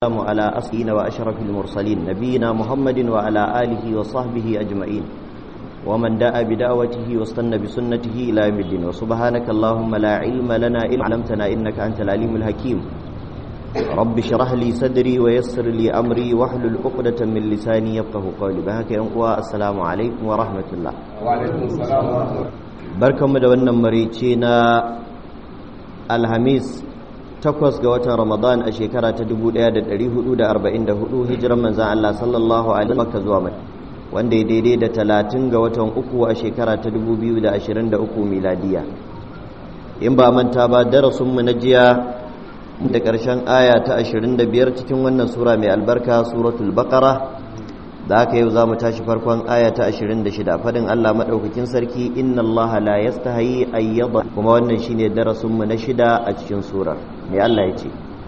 والسلام على أسئين وأشرف المرسلين نبينا محمد وعلى آله وصحبه أجمعين ومن دعا بدعوته واستنى بسنته إلى يوم الدين وسبحانك اللهم لا علم لنا إلا علمتنا إنك أنت العليم الحكيم رب اشرح لي صدري ويسر لي أمري واحلل عقدة من لساني يفقه قولي بهك ينقوى السلام عليكم ورحمة الله وعليكم السلام ورحمة الله barkanmu da wannan marice na alhamis takwas ga watan ramadan a shekara ta 1444 hijiran manzan Allah sallallahu alaihi makka zuwa mai wanda ya daidai da talatin ga watan uku a shekara ta 2023 miladiya in ba manta ba darasinmu na jiya da ƙarshen aya ta 25 cikin wannan sura mai albarka suratul baqara da haka yau za mu tashi farkon aya ta 26 fadin Allah maɗaukakin sarki inna Allah la yastahi ayyada kuma wannan shine darasin mu na shida a cikin surar me Allah ya ce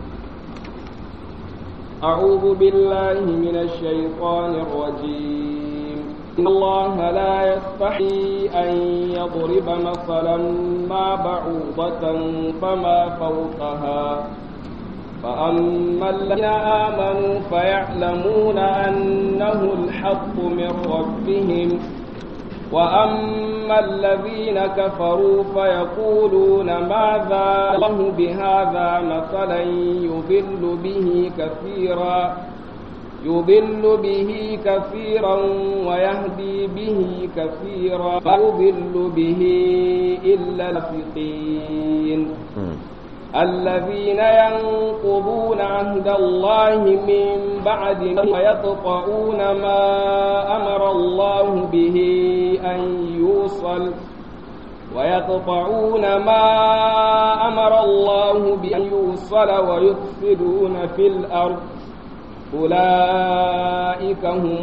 أعوذ بالله من الشيطان الرجيم إن الله لا يستحي أن يضرب مثلا ما بعوضة فما فوقها فأما الذين آمنوا فيعلمون أنه الحق من ربهم وأما الذين كفروا فيقولون ماذا الله بهذا مثلا يضل به كثيرا يضل به كثيرا ويهدي به كثيرا ويضل به إلا الفقين الذين ينقضون عهد الله من بعد ويقطعون ما أمر الله به أن يوصل ويقطعون ما أمر الله بأن يوصل ويفسدون في الأرض أولئك هم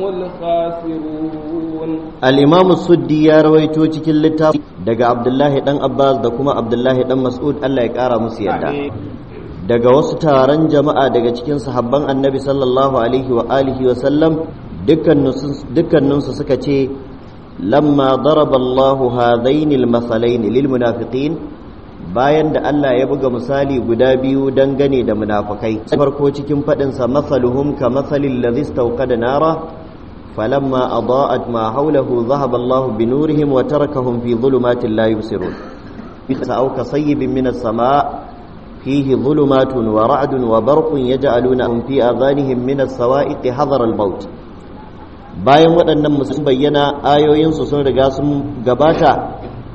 الخاسرون الإمام السدي يا رويتو cikin littafi daga Abdullahi dan Abbas da kuma Abdullahi dan Mas'ud Allah ya kara musu yadda daga wasu taron jama'a daga cikin sahabban Annabi sallallahu alaihi wa alihi wa sallam dukkaninsu suka ce lamma daraba Allahu hadaini al-mathalaini lil munafiqin bayan da Allah ya buga misali guda biyu dangane da munafukai farko cikin faɗinsa masaluhum ka masalin ladhi istawqada nara falamma adaa'at ma hawlahu dhahaba Allah bi nurihim wa tarakahum fi dhulumatin la yubsirun aw ka sayyibin minas samaa fihi dhulumatun wa ra'dun wa barqun yaj'alunahum fi adhanihim minas sawa'iqi hadara al-maut bayan waɗannan musun bayyana ayoyinsu sun riga sun gabata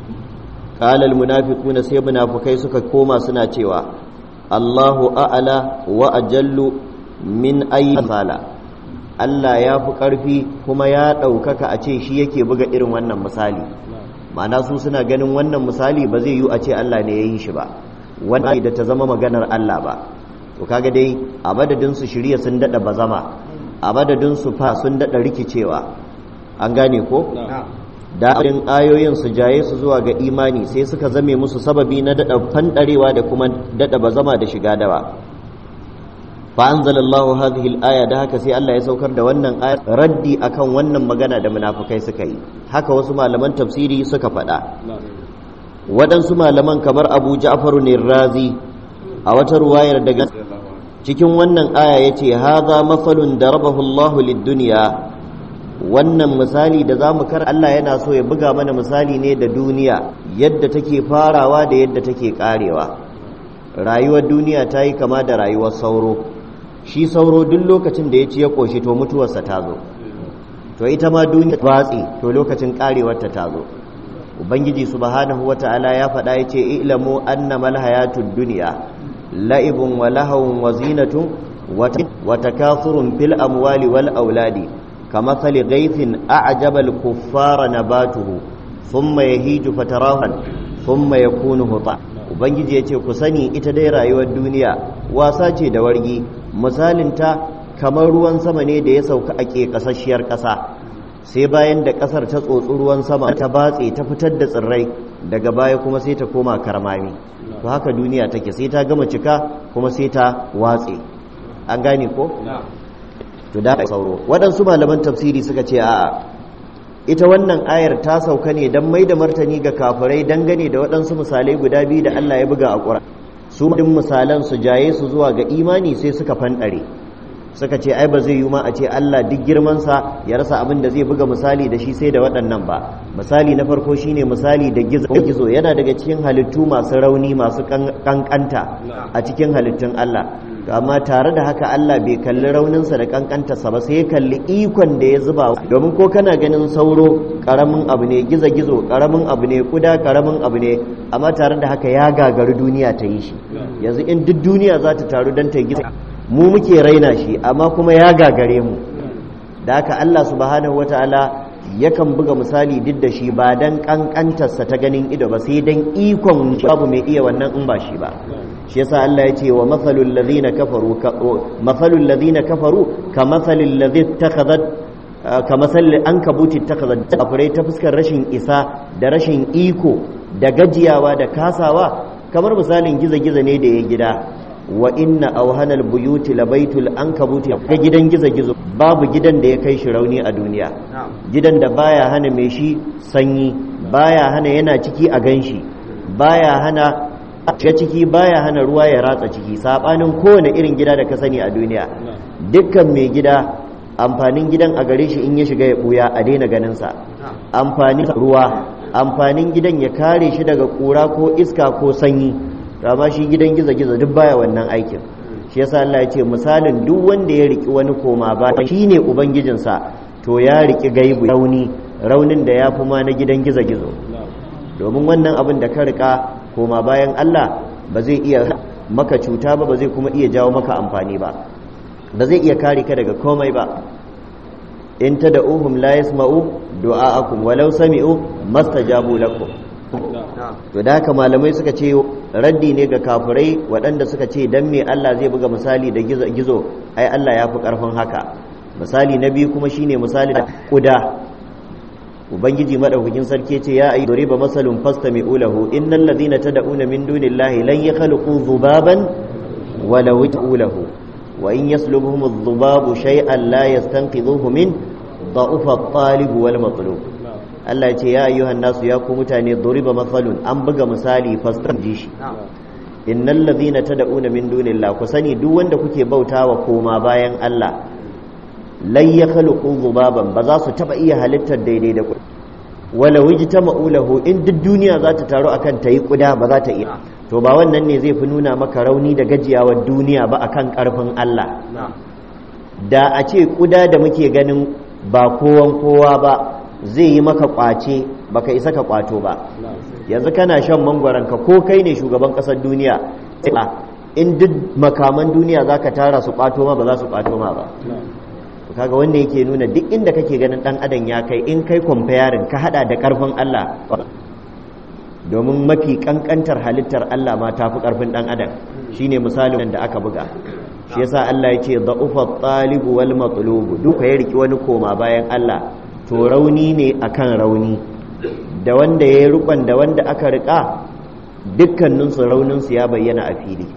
قال المنافقون sai munafukai suka koma suna cewa Allahu a'ala wa ajallu min ayi misala Allah ya fi ƙarfi kuma ya ɗaukaka a ce shi yake buga irin wannan misali ma'ana su suna ganin wannan misali ba zai yi a ce Allah ne ya yi shi ba wannan da ta zama maganar Allah ba to kaga dai a madadin su shirya sun daɗa bazama a madadin su fa sun daɗa rikicewa an gane ko daɗin ayoyin su jaye su zuwa ga imani sai suka zame musu sababi na daɗa fanɗarewa da kuma daɗa bazama da shiga dawa fa anzalallahu hadhihi al-aya da haka sai Allah ya saukar da wannan ayar raddi akan wannan magana da munafukai suka yi haka wasu malaman tafsiri suka faɗa waɗansu malaman kamar Abu Ja'far razi a wata ruwayar daga cikin wannan aya yace hadha mafalun darabahu Allahu lid-dunya wannan misali da za mu kar Allah yana so ya buga mana misali ne da duniya yadda take farawa da yadda take karewa rayuwar duniya ta yi kama da rayuwar sauro shi sauro duk lokacin da ya ci ya ƙoshi to mutuwarsa ta zo to ita ma duniya batsi to lokacin karewarta ta zo ubangiji subhanahu wata'ala ya faɗa ya ce ilamu annamal hayatud dunya la'ibun wa lahawun wa zinatun wa takathurun fil amwali wal auladi كمثل غيث أعجب الكفار نباته ثم يهيج فتراه ثم يكون هطا ubangiji ya ce ku sani ita dai rayuwar duniya wasa ce da wargi misalinta kamar ruwan sama ne da ya sauka a ke kasasshiyar ƙasa sai bayan da ƙasar ta tsotsi ruwan sama ta batse ta fitar da tsirrai daga baya kuma sai ta koma karmami to haka duniya take sai ta gama cika kuma sai ta watse an gane ko to da sauro waɗansu malaman tafsiri suka ce a'a ita wannan ayar ta sauka ne don mai da martani ga kafirai dangane da waɗansu misalai guda biyu da Allah ya buga a ƙura su din misalan su jaye su zuwa ga imani sai suka fanɗare suka ce ai ba zai yi ma a ce Allah duk girmansa ya rasa abin da zai buga misali da shi sai da waɗannan ba misali na farko shine misali da gizo gizo yana daga cikin halittu masu rauni masu kankanta a cikin halittun Allah amma tare da haka Allah bai kalli rauninsa da kankantarsa ba sai ya kalli ikon da ya zuba domin ko kana ganin sauro karamin abu ne gizo gizo karamin abu ne kuda karamin abu ne amma tare da haka ya gagari duniya ta yi shi yanzu in duk duniya za ta taru don ta yi gizo mu muke raina shi amma kuma ya gagare mu da haka Allah subhanahu wataala yakan buga misali duk da shi ba dan kankantarsa ta ganin ido ba sai dan ikon babu mai iya wannan in ba shi ba shi yasa Allah ya ce wa mathalul ladhina kafaru mathalul ladhina kafaru ka mathalil ladhi ittakhadhat ka mathalil ankabuti ittakhadhat kafirai ta fuskar rashin isa da rashin iko da gajiyawa da kasawa kamar misalin giza-giza ne da ya gida wa inna auhanal buyuti labaitul ankabuti ga gidan gizo-gizo babu gidan da ya kai shi rauni a duniya gidan da baya hana mai shi sanyi baya hana yana ciki a ganshi baya hana shiga ciki baya hana ruwa ya ratsa ciki sabanin kowane irin gida da ka sani a duniya dukkan mai gida amfanin gidan a gare shi in ya shiga ya buya a daina ganin sa amfanin ruwa amfanin gidan ya kare shi daga kura ko iska ko sanyi amma shi gidan gizo-gizo duk baya wannan aikin shi yasa Allah ya ce misalin duk wanda ya riki wani koma ba shine ubangijinsa to ya riki gaibu rauni raunin da ya fi ma na gidan gizo-gizo domin wannan abin da ka rika koma bayan Allah ba zai iya maka cuta ba ba zai kuma iya jawo maka amfani ba ba zai iya kare ka daga komai ba in ta da uhum la yasma'u du'a'akum walau sami'u mastajabu lakum to da haka malamai suka ce raddi ne ga kafirai waɗanda suka ce dan me Allah zai buga misali da gizo gizo ai Allah ya fi ƙarfin haka misali na biyu kuma shine misali da kuda ubangiji madaukakin sarki ce ya ayi duriba masalun fastami'u lahu innal ladhina tad'una min dunillahi lan yakhluqu dhubaban walau lahu wa in yaslubuhum adh-dhubabu shay'an la yastanqidhuhu min ضعف الطالب والمطلوب Allah ce ya ayyuhan nasu ya ku mutane duriba matsalun an buga misali fastan ji shi innal ladhina tad'una min dunillah ku sani duk wanda kuke bautawa koma bayan Allah lan yakhluqu dhubaban ba za su taba iya halittar daidai da ku wala wajtama'u lahu in duk duniya za ta taru akan tayi kuda ba za ta iya to ba wannan ne zai fi nuna maka rauni da gajiyawar duniya ba akan karfin Allah da a ce kuda da muke ganin ba kowan kowa ba zai yi maka kwace baka isa ka kwato ba yanzu kana shan mangwaranka ko kai ne shugaban kasar duniya in duk makaman duniya za ka tara su kwato ma ba za su kwato ma ba kaga wanda yake nuna duk inda kake ganin dan adam ya kai in kai comparing ka hada da karfin Allah domin mafi kankantar halittar Allah ma tafi karfin dan adam shine misalin da aka buga shi yasa Allah ya ce da'ufa talibu wal matlubu duka ya riki wani koma bayan Allah to rauni ne akan rauni da wanda ya rukon da wanda aka rika dukkanin su raunin su ya bayyana a fili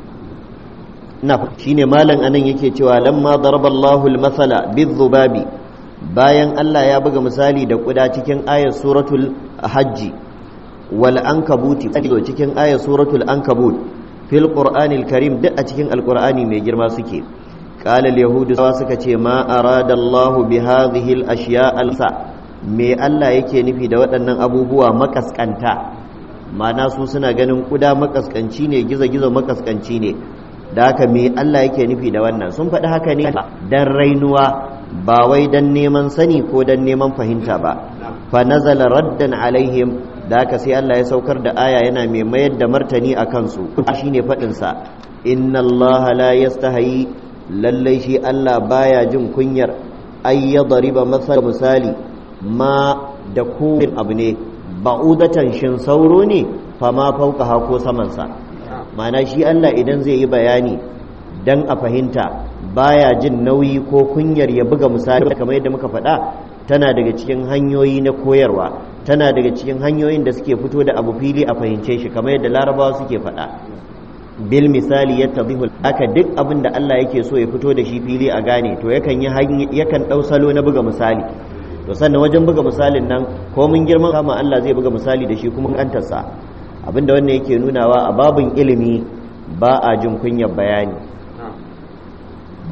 na shine malam anan yake cewa lamma daraballahu al-masala bizzubabi bayan Allah ya buga misali da kuda cikin ayat suratul hajji wal ankabuti cikin ayat suratul ankabut fil qur'anil karim duk a cikin alqur'ani mai girma suke qala al yahudu suka ce ma arada Allah bi hadhihi al ashiya al sa me Allah yake nufi da waɗannan abubuwa makaskanta ma'ana su suna ganin kuda makaskanci ne gizo-gizo makaskanci ne da haka me Allah yake nufi da wannan sun faɗi haka ne dan rainuwa ba wai dan neman sani ko dan neman fahimta ba fa nazala raddan alaihim da haka sai Allah ya saukar da aya yana mai mayar da martani a kansu shine faɗin sa inna Allah la yastahi lallai shi Allah baya jin kunyar ay yadriba masal misali ma da kowane abu ne ba'udatan shin sauro ne fa ma fauka ko saman sa ma'ana shi Allah idan zai yi bayani dan a fahimta baya jin nauyi ko kunyar ya buga misali kamar yadda muka faɗa tana daga cikin hanyoyi na koyarwa tana daga cikin hanyoyin da suke fito da abu fili a fahimce shi kamar yadda larabawa suke faɗa bil misali ya tabihu aka duk abin da Allah yake so ya fito da shi fili a gane to yakan yi yakan ɗau salo na buga misali to sannan wajen buga misalin nan ko mun girman kama Allah zai buga misali da shi kuma kantarsa abinda wannan yake nunawa a babin ilimi ba a jin kunyar bayani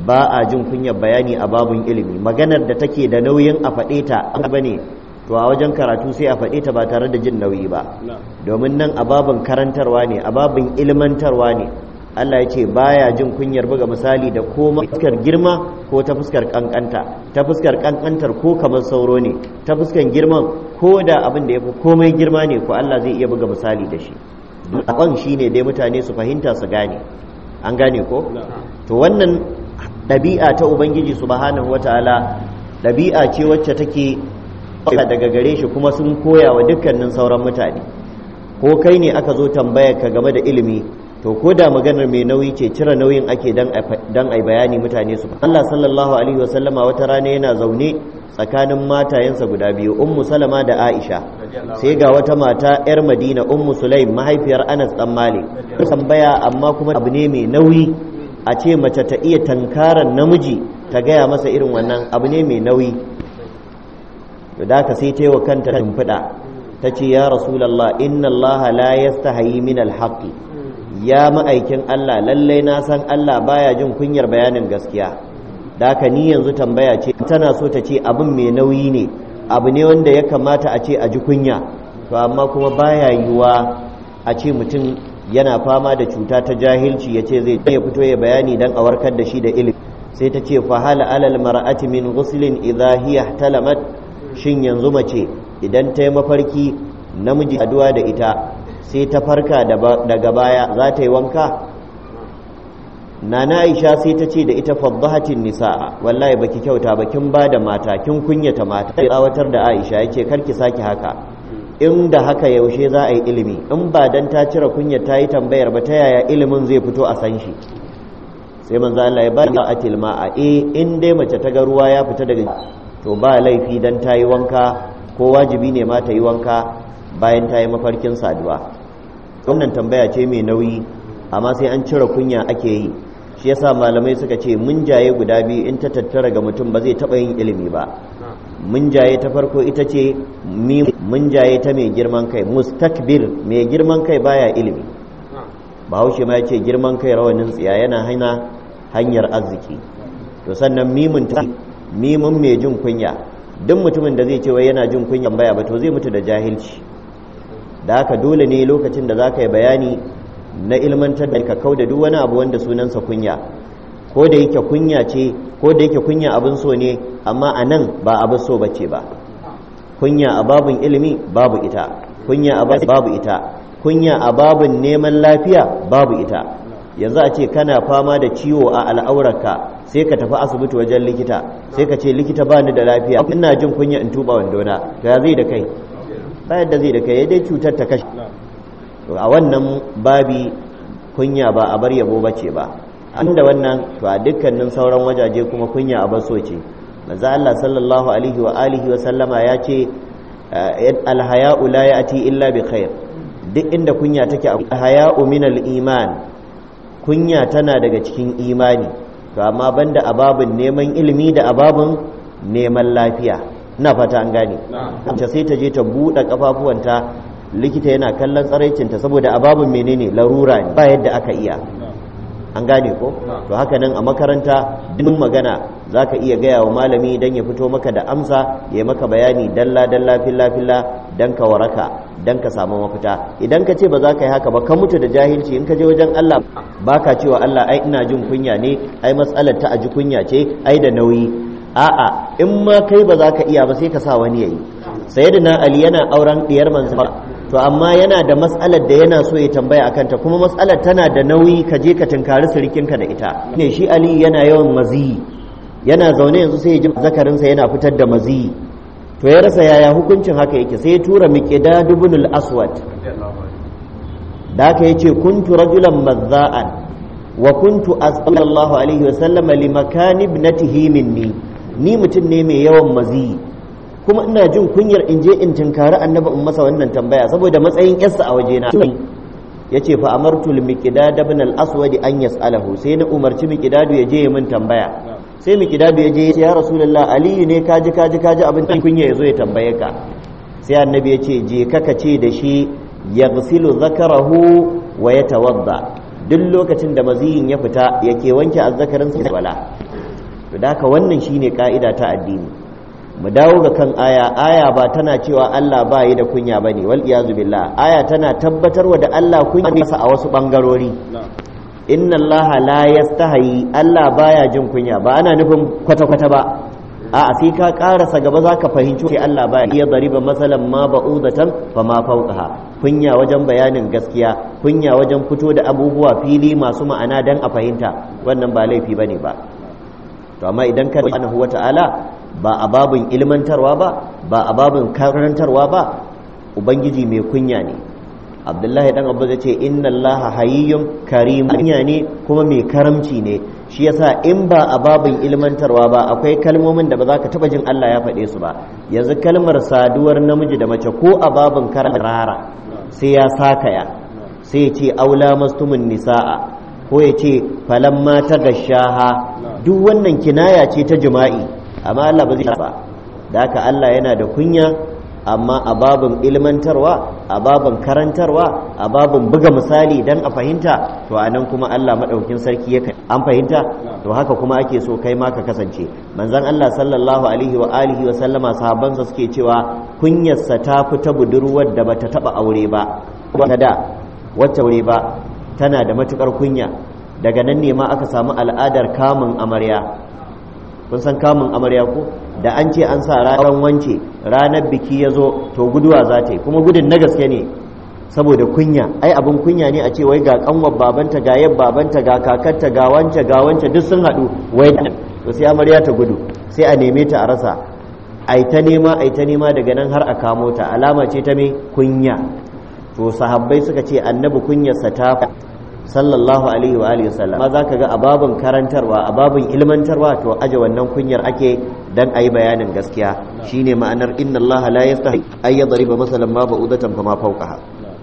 ba a jin kunyar bayani a babun ilimi maganar da take da nauyin a faɗe ta bane to a wajen karatu sai a faɗe ta ba tare da jin nauyi ba domin nan a babin karantarwa ne a babin ilmantarwa ne Allah ya ce baya jin kunyar buga misali da ko fuskar girma ko ta fuskar kankanta ta fuskar kankantar ko kamar sauro ne ta fuskar girman ko da abin da ya fi komai girma ne ko Allah zai iya buga misali da shi dukkan shi ne dai mutane su fahimta su gane an gane ko to wannan ɗabi'a ta ubangiji subhanahu wataala ɗabi'a ce wacce take daga gare shi kuma sun koya wa dukkanin sauran mutane ko kai ne aka zo tambayar ka game da ilimi to ko da maganar mai nauyi ce cire nauyin ake dan ai bayani mutane su Allah sallallahu alaihi wasallama wata rana yana zaune tsakanin matayensa guda biyu ummu salama da aisha sai ga wata mata yar madina ummu sulaim mahaifiyar anas dan malik tambaya amma kuma abu ne mai nauyi a ce mace ta iya tankaran namiji ta gaya masa irin wannan abu ne mai nauyi da ka sai ta yi wa kanta tumfiɗa ta ce ya rasulallah inna allaha la yastahayi min alhaqi ya ma'aikin Allah lallai na san Allah baya jin kunyar bayanin gaskiya da haka ni yanzu tambaya ce tana so ta ce abin mai nauyi ne abu ne wanda ya kamata a ce a ji kunya to amma kuma baya yiwuwa a ce mutum yana fama da cuta ta jahilci ya ce zai ya fito ya bayani dan a warkar da shi da ilimi sai ta ce fahala alal mar'ati min ghuslin idha hiya talamat shin yanzu mace idan ta yi mafarki namiji aduwa da ita sai ta farka daga baya za ta yi wanka nana aisha sai ta ce da ita faddahatin nisa wallahi baki kyauta ba kin ba da mata kin kunyata mata sai tsawatar da aisha yace karki saki haka in da haka yaushe za a yi ilimi in ba dan ta cire kunya ta yi tambayar ba ta yaya ilimin zai fito a san shi sai manzo Allah ya ba da atil ma'a eh in dai mace ta ga ruwa ya fita daga to ba laifi dan ta yi wanka ko wajibi ne ma ta yi wanka bayan ta yi mafarkin saduwa wannan tambaya ce mai nauyi amma sai an cire kunya ake yi shi yasa malamai suka ce munjaye guda biyu in ta tattara ga mutum ba zai taɓa yin ilimi ba munjaye ta farko ita ce munjaye ta mai girman kai mustakbir mai girman kai baya ilimi bahaushe ma ya ce girman kai rawanin tsiya yana hana hanyar arziki to sannan mimun ta mimun mai jin kunya duk mutumin da zai ce wai yana jin kunyan baya ba to zai mutu da jahilci da haka dole ne lokacin da za ka yi bayani na ilmantar da ka kau da duk wani abu wanda sunansa kunya ko da yake kunya ce ko da yake kunya abin so ne amma a nan ba abin so bace ba kunya a babin ilimi babu ita kunya a babu ita kunya a babin neman lafiya babu ita yanzu a ce kana fama da ciwo a al'aurarka sai ka tafi asibiti wajen likita sai ka ce likita ba ni da lafiya ina jin kunya in tuba wandona to ya zai da kai ba yadda zai da kai dai cutar ta kashe a wannan babi kunya ba a bar yabo bace ba da wannan to a dukkanin sauran wajaje kuma kunya a baso ce manzo Allah sallallahu alaihi wa alihi wa sallama ya ce alhaya'u la ya'ti illa bi khair duk inda kunya take alhaya'u min al-iman kunya tana daga cikin imani to amma banda ababin neman ilimi da ababin neman lafiya ina fata an gane ta sai ta je ta buɗe kafafuwanta likita yana kallon tsaraicinta saboda ababin menene larura ne ba yadda aka iya an gane ko to haka nan a makaranta duk magana za ka iya gaya wa malami don ya fito maka da amsa ya maka bayani dalla dalla filla filla don ka waraka don ka samu mafita idan ka ce ba za ka yi haka ba ka mutu da jahilci in ka je wajen Allah ba ka cewa Allah ai ina jin kunya ne ai matsalar ta aji kunya ce ai da nauyi a'a in ma kai ba za ka iya ba sai ka sa wani yayi sayyidina ali yana auren diyar manzo to amma yana da matsalar da yana so ya tambaya akan ta kuma matsalar tana da nauyi ka je ka tunkari sirikinka da ita ne shi ali yana yawan maziyi yana zaune yanzu sai ya ji zakarinsa yana fitar da maziyi to ya rasa yaya hukuncin haka yake sai ya tura miqdad ibn al-aswad da haka yace kuntu rajulan mazza'an wa kuntu sallallahu alaihi wa sallama li makan ibnatihi minni ni mutum ne mai yawan maziyi kuma ina jin kunyar in je in tinkari annabi in masa wannan tambaya saboda matsayin yarsa a wajena yace fa amartu al miqdad ibn al aswad an yas'alahu sai na umarci miqdad ya je ya min tambaya sai miqdad ya je ya rasulullah aliyu ne kaji kaji kaji abin kunya yazo ya tambaye ka sai annabi ya ce je ka ce da shi yaghsilu zakarahu wa yatawadda duk lokacin da maziyin ya fita yake wanke azzakarin sa wala to da haka wannan shine ka'ida ta addini mu dawo ga kan aya aya ba tana cewa Allah ba yi da kunya bane wal iyazu billah aya tana tabbatarwa da Allah kunya masa a wasu bangarori inna Allah la yastahi Allah baya jin kunya ba ana nufin kwata kwata ba a sai ka karasa gaba zaka fahimci sai Allah baya iya dariba masalan ma ba'udatan fa ma fawqaha kunya wajen bayanin gaskiya kunya wajen fito da abubuwa fili masu ma'ana dan a fahimta wannan ba laifi bane ba to amma idan ka subhanahu wata'ala ba a babin ilmantarwa ba ba a babin karantarwa ba ubangiji mai kunya ne abdullahi dan abu zai ce inna allah hayyun karim kunya ne kuma mai karamci ne shi yasa in ba a babin ilmantarwa ba akwai kalmomin da ba za ka taba jin allah ya faɗe su ba yanzu kalmar saduwar namiji da mace ko a babin karara sai ya sakaya sai ya ce aula mastumin nisa'a ko ya ce falamma ta gashaha duk wannan kinaya ce ta jima'i amma Allah ba zai ba da haka Allah yana da kunya amma a babin ilmantarwa a babin karantarwa a babin buga misali dan a fahimta to a nan kuma Allah maɗaukin sarki ya an fahimta to haka kuma ake so kai ma ka kasance manzon Allah sallallahu alaihi wa alihi wa sallama sahabbansa suke cewa kunyarsa ta fi ta budurwar da bata taba aure ba wata da wacce aure ba tana da matukar kunya daga nan ne ma aka samu al'adar kamun amarya kun san kamun amarya ko da an ce an sa ranar wance ranar biki ya zo to guduwa za ta yi kuma gudun na gaske ne saboda kunya ai abin kunya ne a ce wai ga kanwar babanta ga yab babanta ga kakarta ga wance ga wance duk sun haɗu wai to sai amarya ta gudu sai a neme ta a rasa ai ta nema ai ta nema daga nan har a kamo ta alama ce ta mai kunya to sahabbai suka ce annabi kunyarsa ta sallallahu alaihi wa alihi wasallam ma zaka ga ababin karantarwa ababin ilmantarwa to aje wannan kunyar ake dan ayi bayanin gaskiya shine ma'anar inna Allah la yastahi ay yadriba masalan ma ba'udatan fama fawqaha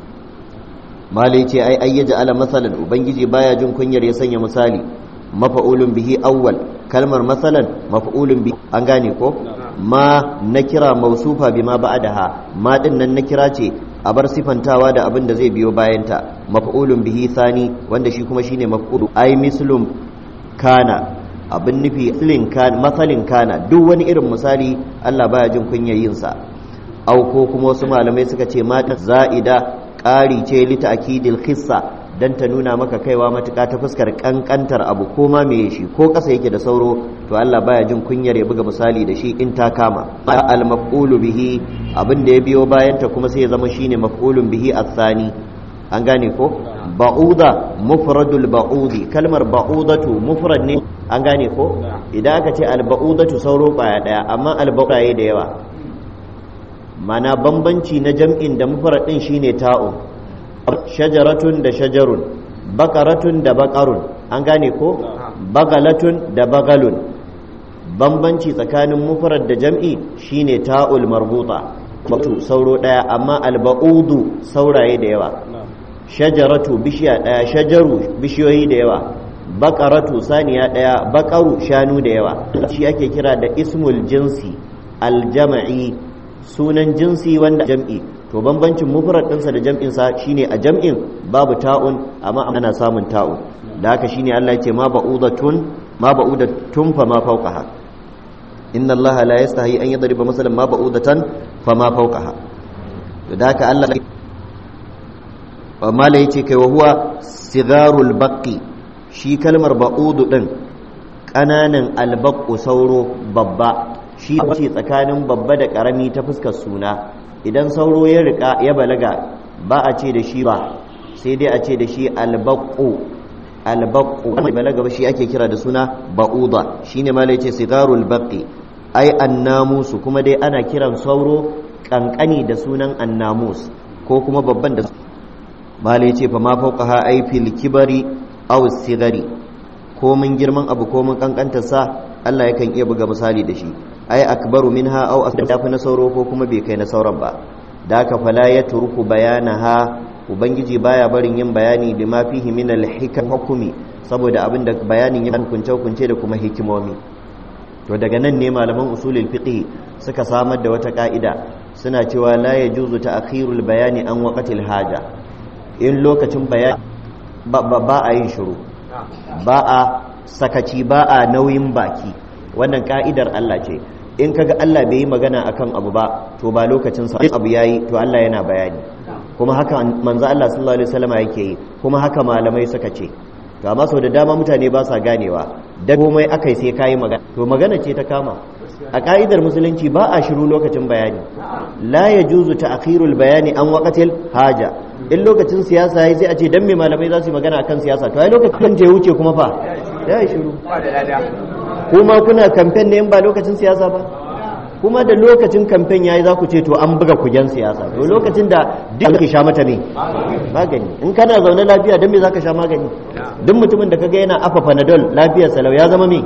malai ce ai ay yaj'ala masalan ubangiji baya jin kunyar ya sanya misali mafa'ulun bihi awwal kalmar masalan mafa'ulun bihi an gane ko ma nakira mausufa bima ba'daha ma din nan nakira ce a bar sifantawa da abin da zai biyo bayanta maf'ulun bihi sani wanda shi kuma shine maf'ulu ai mislum kana abin nufi mislin kana masalin kana duk wani irin misali Allah baya jin kunyar yin sa au ko kuma wasu malamai suka ce mata za'ida ƙari ce li ta'kidil khissa dan ta nuna maka kaiwa matuƙa ta fuskar kankantar abu ko ma me shi ko ƙasa yake da sauro to Allah baya jin kunyar ya buga misali da shi in ta kama al maf'ulu bihi abin da ya biyo bayan ta kuma sai ya zama shine maf'ulun bihi athani an gane ko ba'uda mufradul ba'udi kalmar ba'udatu mufrad ne an gane ko idan aka ce al ba'udatu sauro baya daya amma al ba'udaye da yawa mana bambanci na jam'in da mufrad din shine ta'u shajaratun da shajarun bakaratun da bakarun an gane ko bagalatun da bagalun bambanci tsakanin mufrad da jam'i shine ta'ul marbuta wato sauro daya amma alba'udu sauraye da yawa shajaratu bishiya daya shajaru bishiyoyi da yawa bakaratu saniya daya bakaru shanu da yawa shi ake kira da ismul jinsi aljama'i sunan jinsi wanda jam'i to bambancin mufrad ɗinsa da jam'insa shine a jam'in babu ta'un amma ana samun ta'un da haka shine Allah yake ma ba'udatun ma ba'udatun fa ma fawqaha inna Allah la yastahi an yadriba masalan ma ba'udatan fa ma fawqaha to da haka Allah amma la yace kai wa huwa sigarul baqi shi kalmar ba'udu din ƙananan albaqu sauro babba shi ce tsakanin babba da ƙarami ta fuskar suna idan sauro ya rika ya balaga ba a ce da shi ba sai dai a ce da shi albaqu albaqu mai balaga ba shi ake kira da suna ba'uda shine ma lai ce sigarul baqi ai annamusu kuma dai ana kiran sauro kankani da sunan annamus ko kuma babban da ma lai ce fa ma fawqaha ai fil kibari aw sigari ko mun girman abu ko mun kankantar sa Allah yakan iya buga misali da shi ai akbaru minha aw asdafu na sauro ko kuma bai kai na sauran ba da ka fala ya turku bayanaha ubangiji baya barin yin bayani da ma fihi min al hukumi saboda abin da bayanin ya hukunce hukunce da kuma hikimomi to daga nan ne malaman usulul fiqh suka samar da wata ka'ida suna cewa la yajuzu ta'khirul bayani an waqtil haja in lokacin bayani ba a yin shiru ba a sakaci ba a nauyin baki wannan ka'idar Allah ce in kaga Allah bai yi magana akan abu ba to ba lokacin sa abu yayi to Allah yana bayani kuma haka manzo Allah sallallahu alaihi wasallam yake yi kuma haka malamai suka ce to amma sau da dama mutane ba sa ganewa da komai akai sai kayi magana to magana ce ta kama a ka'idar musulunci ba a shiru lokacin bayani la yajuzu ta'khirul bayani an waqatil haja in lokacin siyasa yayi sai a ce dan me malamai za su yi magana akan siyasa to ai lokacin da ya wuce kuma fa ya yi shiru kuma kuna kamfen ne in ba lokacin siyasa ba kuma da lokacin kamfen yayi za ku ce to an buga kujen siyasa to lokacin da duk ka sha mata ne magani in kana zaune lafiya dan me zaka sha magani duk mutumin da kaga yana afa panadol lafiyar salau ya zama me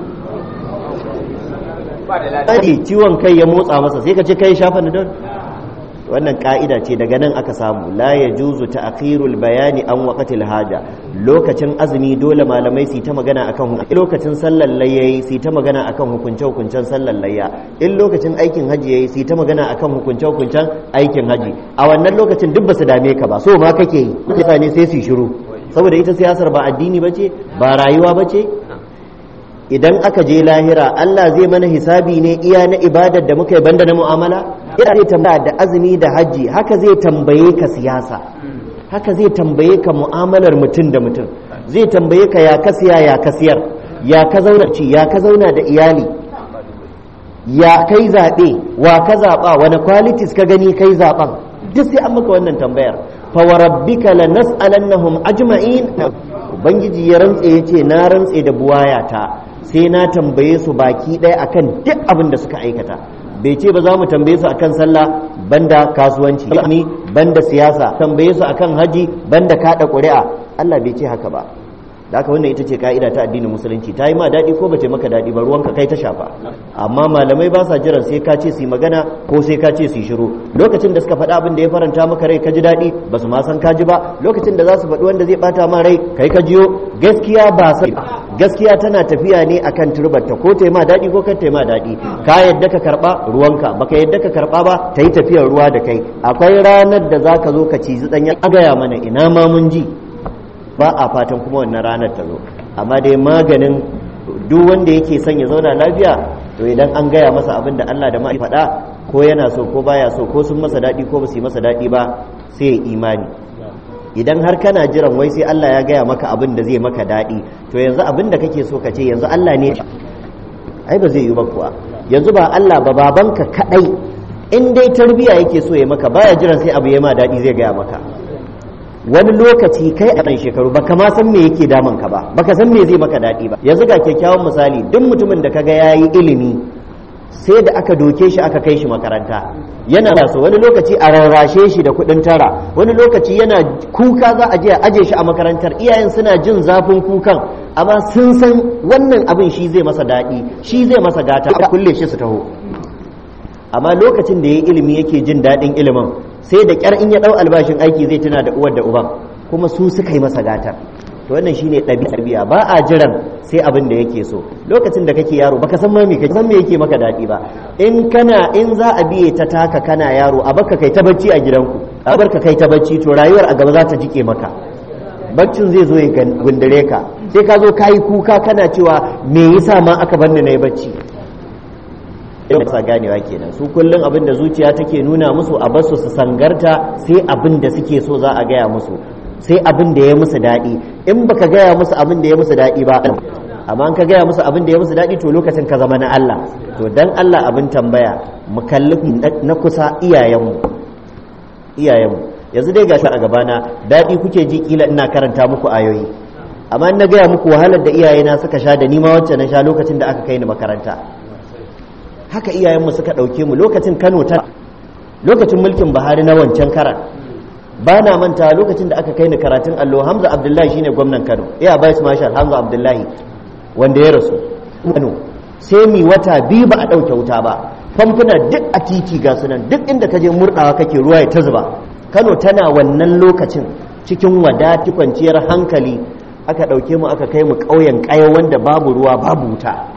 ciwon kai ya motsa masa sai ka ce kai sha panadol wannan ka'ida ce daga nan aka samu la ya juzu ta'khirul bayani an waqatil haja lokacin azumi dole malamai su ta magana akan lokacin sallar layyayi su ta magana akan hukunce hukuncen sallar layya in lokacin aikin haji yayi su ta magana akan hukunce hukuncen aikin haji a wannan lokacin duk basu dame ka ba so ma kake yi mutane sai su shiru saboda ita siyasar ba addini bace ba rayuwa bace idan aka je lahira Allah zai mana hisabi ne iya na ibadar da muka yi banda na mu'amala ina zai tambaya da azumi da hajji haka zai tambaye ka siyasa haka zai tambaye ka mu'amalar mutum da mutum zai tambaye ka ya ka siya ya ka siyar ya ka zauna ci ya ka zauna da iyali ya kai zaɓe wa ka zaɓa wani qualities ka gani kai zaɓen duk sai an maka wannan tambayar fa wa rabbika lanas'alannahum ajma'in ubangiji ya rantse yace na rantse da buwayata sai na tambaye su baki ɗaya akan duk abin da suka aikata bai ce ba za mu tambaye su akan sallah banda kasuwanci ni banda siyasa tambaye su akan haji banda kada ƙuri'a Allah bai ce haka ba da haka wannan ita ce ka'ida ta addinin musulunci ta yi ma daɗi ko ba ce maka daɗi ba ruwanka kai ta shafa amma malamai ba sa jiran sai ka ce su magana ko sai ka ce su shiru lokacin da suka faɗa abin da ya faranta maka rai ka ji daɗi ba su ma san ka ji ba lokacin da za su faɗi wanda zai ɓata ma rai kai ka jiyo gaskiya ba sai gaskiya tana tafiya ne akan turbarta ko ta ma daɗi ko kan ta ma daɗi ka yadda ka karɓa ruwanka baka yadda ka karɓa ba ta yi tafiyar ruwa da kai akwai ranar da za ka zo ka cizi ɗanya a gaya mana ina ma mun ji ba a fatan kuma wannan ranar ta zo amma dai maganin duk wanda yake son ya zauna lafiya to idan an gaya masa abin da Allah da ma'i faɗa ko yana so ko baya so ko sun masa daɗi ko ba su yi masa daɗi ba sai ya imani idan har kana jiran wai sai Allah ya gaya maka abin da zai maka daɗi to yanzu abin da kake so ka ce yanzu Allah ne ai ba zai yi ba kuwa yanzu ba Allah ba babanka kaɗai in dai tarbiya yake so ya maka baya jiran sai abu ya ma daɗi zai gaya maka wani lokaci kai a ɗan shekaru baka ma san me yake damun ka ba baka san me zai maka daɗi ba yanzu ga kyakkyawan misali duk mutumin da kaga yayi ilimi sai da aka doke shi aka kai shi makaranta yana da so wani lokaci a rarrashe shi da kuɗin tara wani lokaci yana kuka za a je a aje shi a makarantar iyayen suna jin zafin kukan amma sun san wannan abin shi zai masa daɗi shi zai masa gata a kulle shi su taho amma lokacin da ya ilimi yake jin daɗin ilimin sai da ƙyar in ya ɗau albashin aiki zai tuna da uwar da uban kuma su suka yi masa gatar to wannan shine ɗabi'a ba a jiran sai abin da yake so lokacin da kake yaro baka san ma me kake san me yake maka daɗi ba in kana in za a biye ta taka kana yaro a baka kai ta bacci a gidanku a barka kai ta bacci to rayuwar a gaba za ta jike maka baccin zai zo ya gundure ka sai ka zo kayi kuka kana cewa me yasa ma aka bar ni nayi bacci sa ganewa kenan su kullum abin da zuciya take nuna musu a basu su sangarta sai abin da suke so za a gaya musu sai abin da ya musu daɗi in baka gaya musu abin da ya musu daɗi ba amma in ka gaya musu abin da ya musu daɗi to lokacin ka zama na Allah to dan Allah abin tambaya mu kalli na kusa iyayenmu iyayenmu yanzu dai gashi a gabana daɗi kuke ji kila ina karanta muku ayoyi amma na gaya muku wahalar da iyayena suka sha da ni ma wacce na sha lokacin da aka kai ni makaranta haka iyayenmu suka ɗauke mu lokacin kano ta lokacin mulkin buhari na wancan karan ba na manta lokacin da aka kai ni karatun allo hamza abdullahi shine gwamnan kano iya vice marshal hamza abdullahi wanda ya rasu kano sai mi wata biyu ba a ɗauke wuta ba famfuna duk a titi ga sunan duk inda ka je murɗawa kake ruwa ya ta zuba kano tana wannan lokacin cikin wadati kwanciyar hankali aka ɗauke mu aka kai mu ƙauyen ƙaya wanda babu ruwa babu wuta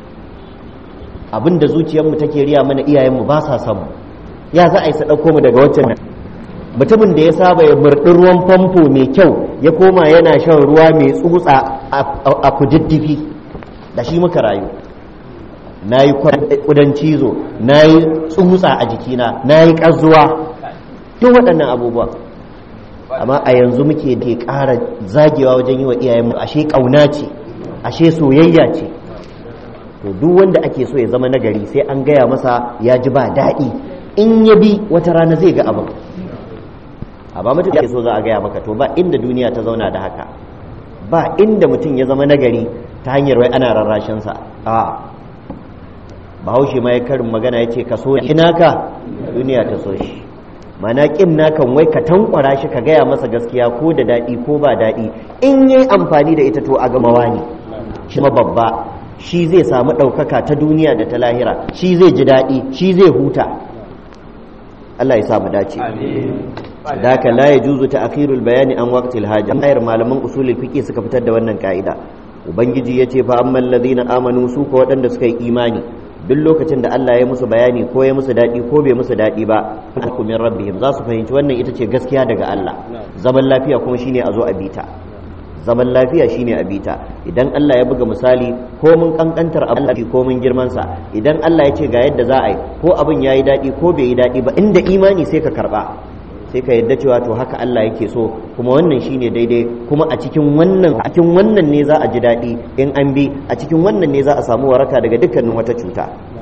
abin da zuciyarmu take riya mana iyayenmu ba sa samu ya za a yi ɗauko mu daga waccan mutumin da ya saba ya murɗi ruwan famfo mai kyau ya koma yana shan ruwa mai tsutsa a kududdufi da shi muka rayu na yi kudan cizo na yi tsutsa a jikina na yi ƙazuwa duk waɗannan abubuwa amma a yanzu muke ke ƙara zagewa wajen yi wa iyayenmu ashe ƙauna ce ashe soyayya ce to duk wanda ake so ya zama nagari sai an gaya masa ya ji ba daɗi in ya bi wata rana zai ga abin a ba mutum so za a gaya maka to ba inda duniya ta zauna da haka ba inda mutum ya zama nagari ta hanyar wai ana rarrashinsa a bahaushe ma ya karin magana ya ce ka so ina ka duniya ta so shi mana kin nakan wai ka tankwara shi ka gaya masa gaskiya ko da daɗi ko ba daɗi in yi amfani da ita to a gamawa ne shi ma babba shi zai samu ɗaukaka ta duniya da ta lahira shi zai ji daɗi shi zai huta Allah ya sa mu dace daka la yajuzu ta'khirul bayani an waqtil haja ayar malaman usulul fiqh suka fitar da wannan ka'ida ubangiji yace fa ammal ladina amanu su ko waɗanda suka yi imani duk lokacin da Allah ya musu bayani ko ya musu daɗi ko bai musu daɗi ba ku min rabbihim za su fahimci wannan ita ce gaskiya daga Allah zaman lafiya kuma shine a zo a bita zaman lafiya shine a bita idan Allah ya buga misali ko mun kankantar Allah ko mun girman sa idan Allah ya ce ga yadda za a yi ko abin yayi daɗi ko bai yi daɗi ba inda imani sai ka karba sai ka yadda cewa to haka Allah yake so kuma wannan shine daidai kuma a cikin wannan a cikin wannan ne za a ji daɗi in an bi a cikin wannan ne za a samu waraka daga dukkanin wata cuta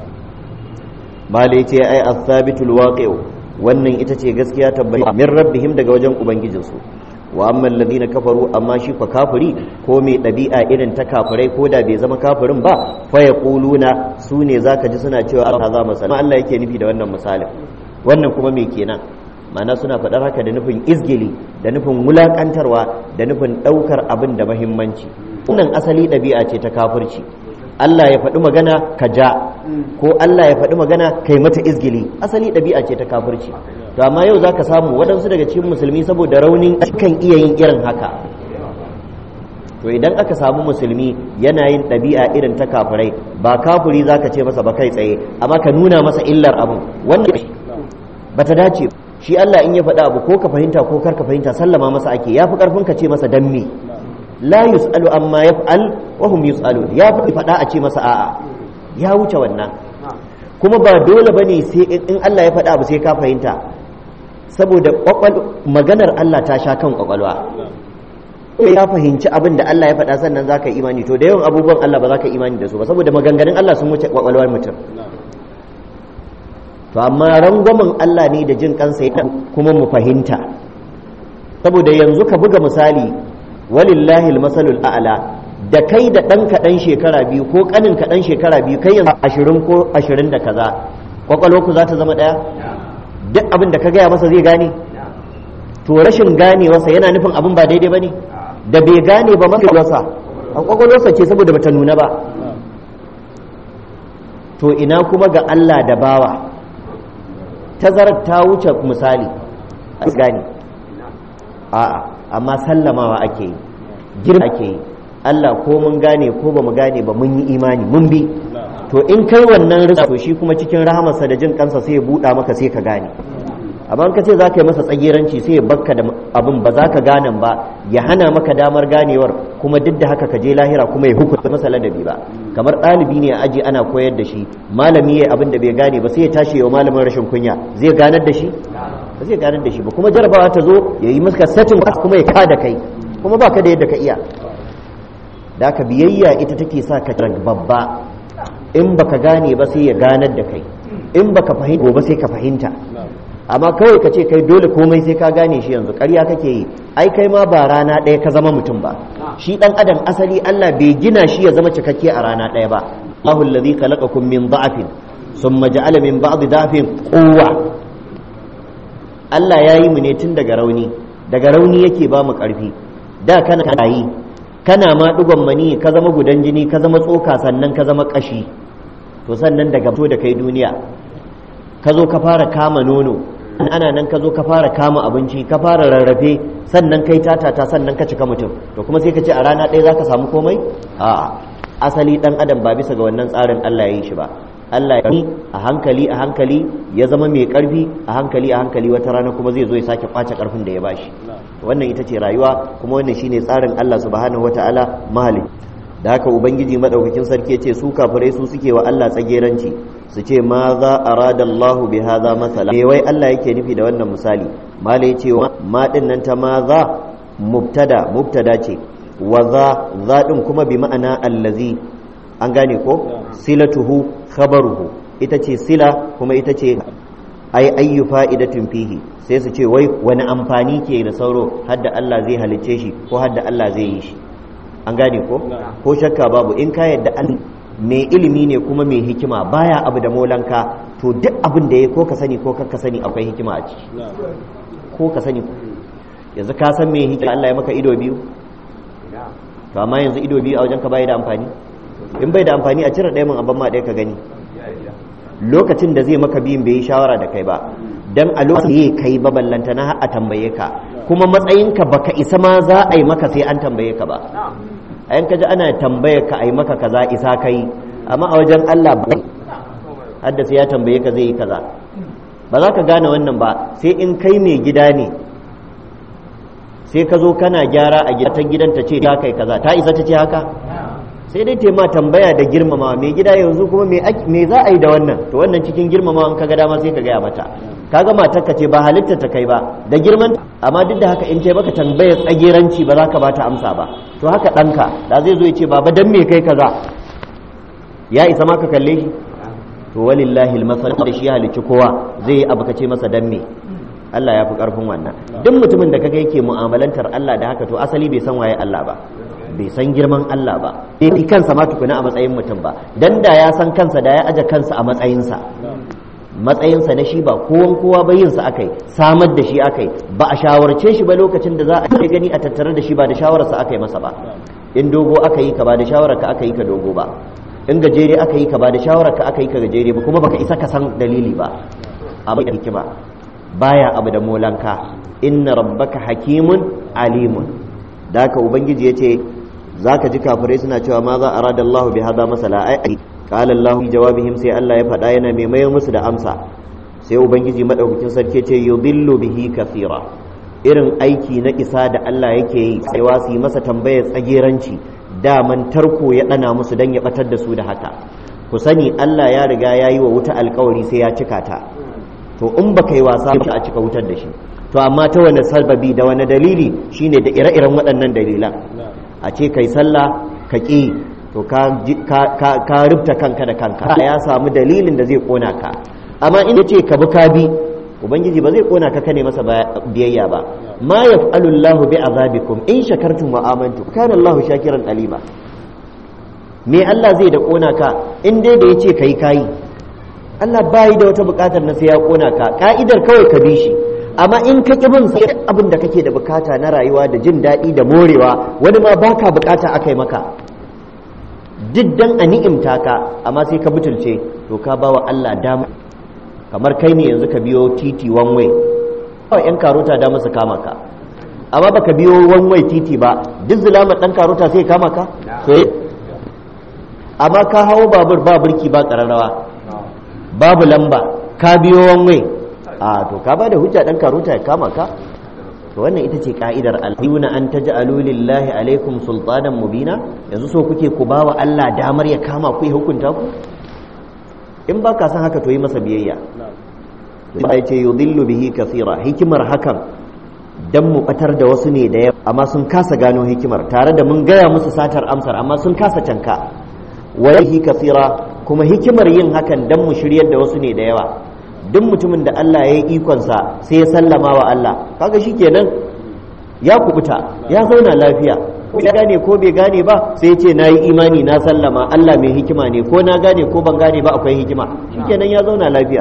bale ce ai as-sabitul waqi'u wannan ita ce gaskiya tabbata min rabbihim daga wajen ubangijinsu wa amma alladhina kafaru amma shi fa kafiri ko mai ɗabi'a irin ta kafirai ko da bai zama kafirin ba fa yaquluna su ne zaka ji suna cewa Allah za masala Allah yake nufi da wannan misalin wannan kuma me kenan ma'ana suna faɗar haka da nufin izgili da nufin wulaƙantarwa da nufin ɗaukar abin da mahimmanci wannan asali ɗabi'a ce ta kafirci Allah ya faɗi magana ka ja ko Allah ya faɗi magana kai mata izgili asali ɗabi'a ce ta kafirci to amma yau zaka samu waɗansu daga cikin musulmi saboda raunin kan iya yin irin haka to idan aka samu musulmi yana yin ɗabi'a irin ta kafirai ba kafiri zaka ce masa ba kai tsaye amma ka nuna masa illar abu wannan bata dace shi Allah in ya faɗa abu ko ka fahimta ko kar ka fahimta sallama masa ake yafi karfin ka ce masa dan me la yus'alu amma yaf'al wa hum yus'alun ya fi faɗa a ce masa a'a ya wuce wannan kuma ba dole bane sai in Allah ya faɗa abu sai ka fahimta saboda maganar Allah ta sha kan kwakwalwa ya fahimci abin da Allah ya faɗa sannan za ka imani to da yawan abubuwan Allah ba za ka imani da su ba saboda maganganun Allah sun wuce kwakwalwar mutum to amma rangwamen Allah ne da jin kansa ya kuma mu fahimta saboda yanzu ka buga misali walillahi almasalul a'la da kai da ɗan kaɗan shekara biyu ko ƙanin kaɗan shekara biyu kai yanzu ashirin ko ashirin da kaza kwakwalwarku za ta zama ɗaya duk abin da ka gaya masa zai gane to rashin ganewarsa yana nufin abin ba daidai ba ne da bai gane ba mafi wasa a kwakwalwarsa ce saboda bata nuna ba to ina kuma ga Allah da bawa tazarar ta wuce misali a gane a'a amma sallamawa ake yi girma ake yi Allah ko mun gane ko ba mu gane ba mun yi imani mun bi to in kai wannan risa to shi kuma cikin rahamarsa da jin kansa sai ya buɗa maka sai ka gane amma ka ce za ka yi masa tsagiranci sai ya bakka da abin ba za ka gane ba ya hana maka damar ganewar kuma duk da haka ka je lahira kuma ya hukunta masa ladabi ba kamar ɗalibi ne a aji ana koyar da shi malami ya abin da bai gane ba sai ya tashi yau malamin rashin kunya zai ganar da shi ba zai ganar da shi ba kuma jarabawa ta zo ya yi maka satin kuma ya ka da kai kuma ba ka da yadda ka iya da ka biyayya ita take sa ka babba in baka gane ba sai ya ganar da kai in baka fahimta gobe sai ka fahimta amma kawai ka ce kai dole komai sai ka gane shi yanzu ƙarya kake yi ai kai ma ba rana ɗaya ka zama mutum ba shi ɗan adam asali Allah bai gina shi ya zama cikakke a rana ɗaya ba Allahu allazi khalaqakum min da'afin thumma ja'ala min ba'di da'afin quwwa Allah ya yi mu ne tun daga rauni daga rauni yake ba mu ƙarfi da kana yi kana ma ɗigon mani ka zama gudan jini ka zama tsoka sannan ka zama ƙashi to sannan daga fito da kai duniya ka zo ka fara kama nono ana nan ka zo ka fara kama abinci ka fara rarrafe sannan kai tatata sannan ka cika mutum to kuma sai ka ce a rana ɗaya za ka samu komai a asali ɗan adam ba bisa ga wannan tsarin Allah ya yi shi ba Allah ya yi a hankali a hankali ya zama mai ƙarfi a hankali a hankali wata rana kuma zai zo ya sake kwace ƙarfin da ya bashi wannan ita ce rayuwa kuma wannan shine tsarin Allah subhanahu wataala mahali da haka ubangiji madaukakin sarki ce su kafirai su suke wa Allah tsageranci su ce ma za arada Allahu bi hadha masala me wai Allah yake nufi da wannan misali malai ce ma din nan ta ma za mubtada mubtada ce wa za za din kuma bi ma'ana allazi an gane ko silatuhu khabaruhu ita ce sila kuma ita ce ai ayyu fa'idatun fihi sai su ce wai wani amfani ke da sauro hadda Allah zai halicce shi ko hadda Allah zai yi shi an gane ko ko shakka babu in ka yadda an mai ilimi ne kuma mai hikima baya abu da molanka to duk abin da ya ko ka sani ko ka sani akwai hikima a ciki ko ka sani yanzu ka san mai hikima Allah ya maka ido biyu to amma yanzu ido biyu a wajen ka bai da amfani in bai da amfani a cire ɗaya mun abin ma ɗaya ka gani lokacin da zai maka biyun bai yi shawara da kai ba dan a lokacin kai ba ballanta na a tambaye ka kuma matsayinka baka isa ma za a yi maka sai an tambaye ka ba a yanka ji ana tambaye ka a yi maka kaza isa kai amma a wajen Allah ba hadda sai ya tambaye ka zai yi kaza ba za ka gane wannan ba sai in kai mai gida ne sai ka zo kana gyara a gida ta gidan ta ce ta kai kaza ta isa ta ce haka sai dai tema tambaya da girmama mai gida yanzu kuma me za a yi da wannan to wannan cikin girmama in kaga dama sai ka gaya mata kaga matarka ce ba halitta ta kai ba da girman amma duk da haka in ta baka tambaya tsageranci ba za ka bata amsa ba to haka ɗanka da zai zo ya ce baba dan me kai kaza ya isa ma ka kalle shi to walillahi almasal da shi halicci kowa zai yi abu ka ce masa dan me Allah ya fi karfin wannan duk mutumin da kaga yake mu'amalantar Allah da haka to asali bai san waye Allah ba bai san girman Allah ba bai kansa ma tukuna a matsayin mutum ba dan da ya san kansa da ya aje kansa a matsayinsa matsayinsa na shi ba kowan kowa ba yinsa akai samar da shi akai ba a shawarce shi ba lokacin da za a ce gani a tattare da shi ba da shawararsa aka yi masa ba in dogo aka yi ka ba da shawarar ka aka yi ka dogo ba in gajere aka yi ka ba da shawarar ka aka yi ka gajere ba kuma baka isa ka san dalili ba abu da hikima baya abu da molanka inna rabbaka hakimun alimun da haka ubangiji ya ce za ka ji kafirai suna cewa ma za a rada Allah bi hada masala ai qala Allah bi jawabihim sai Allah ya faɗa yana mai mayar musu da amsa sai ubangiji madaukakin sarki ce yudillu bihi kathira irin aiki na isa da Allah yake yi sai su yi masa tambayar tsageranci daman tarko ya dana musu dan ya batar da su da haka ku sani Allah ya riga ya yi wa wuta alkawari sai ya cika ta to in baka yi wasa a cika wutar da shi to amma ta wani sababi da wani dalili shine da ire-iren waɗannan dalilan a ce kai sallah ka ƙi to ka rubta kanka da kanka ya samu dalilin da zai kona ka amma in ce ka bi ka bi ubangiji ba zai kona ka kane masa biyayya ba ma yaf'alu Allahu bi azabikum in shakartum wa amantum kana Allahu shakiran alima me Allah zai da kona ka in dai da yace kai kai Allah bai da wata bukatar na sai ya kona ka ka'idar kawai ka bi shi amma in ka ƙi bin sai abin da kake da bukata na rayuwa da jin daɗi da morewa wani ma baka bukata aka yi maka duk dan a ni'imta ka amma sai ka butulce to ka bawa Allah dama kamar kai ne yanzu ka biyo titi one way kawai yan karota da su kama ka amma baka biyo one way titi ba duk zulama dan karota sai kama ka amma ka hawo babur ba burki ba kararrawa babu lamba ka biyo one way a to ka bada hujja dan karuta ya kama ka to wannan ita ce ka'idar al-yuna an taj'alu lillahi alaikum sultanan mubina yanzu so kuke ku bawa Allah damar ya kama ku ya hukunta ku in ba ka san haka to yi masa biyayya ba ya ce yudillu bihi kathira hikimar hakan dan mu batar da wasu ne da yawa amma sun kasa gano hikimar tare da mun gaya musu satar amsar amma sun kasa canka wallahi kathira kuma hikimar yin hakan dan mu shiryar da wasu ne da yawa duk mutumin da Allah ya yi ikonsa sai ya sallama wa Allah kaga kenan ya kubuta ya zauna lafiya ya gane ko bai gane ba sai ya ce na yi imani na sallama Allah mai hikima ne ko na gane ko ban gane ba akwai hikima shikenan ya zauna lafiya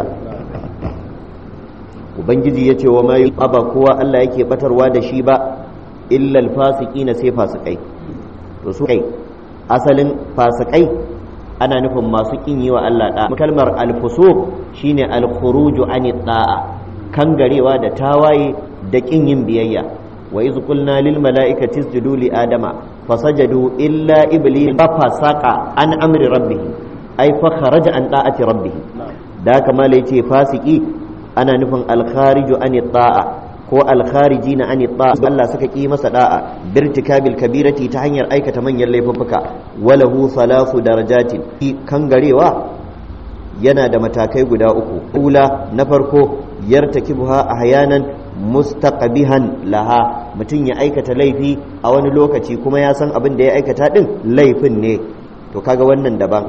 ubangiji ya ce wa ma ba kowa Allah yake batarwa da shi ba illa alfasiqina sai fasikai to su kai asalin fasikai ana nufin masu kin yi wa Allah da kalmar al-fusuq shine al-khuruju ani da'a kangarewa da tawaye da kin yin biyayya wa iz qulna lil mala'ikati isjudu li adama fasajadu illa iblis fa fasaqa an amri rabbih ay fa kharaja an da'ati rabbih da kamar yace fasiki ana nufin al-khariju ani da'a ko alkharijina an ta Allah suka ki masa da'a birtikabil kabirati ta hanyar aikata manyan laifuffuka walahu thalathu darajatin kangarewa yana da matakai guda uku ula na farko yartakibuha ahyanan mustaqbihan laha mutum ya aikata laifi a wani lokaci kuma ya san abin da ya aikata din laifin ne to kaga wannan daban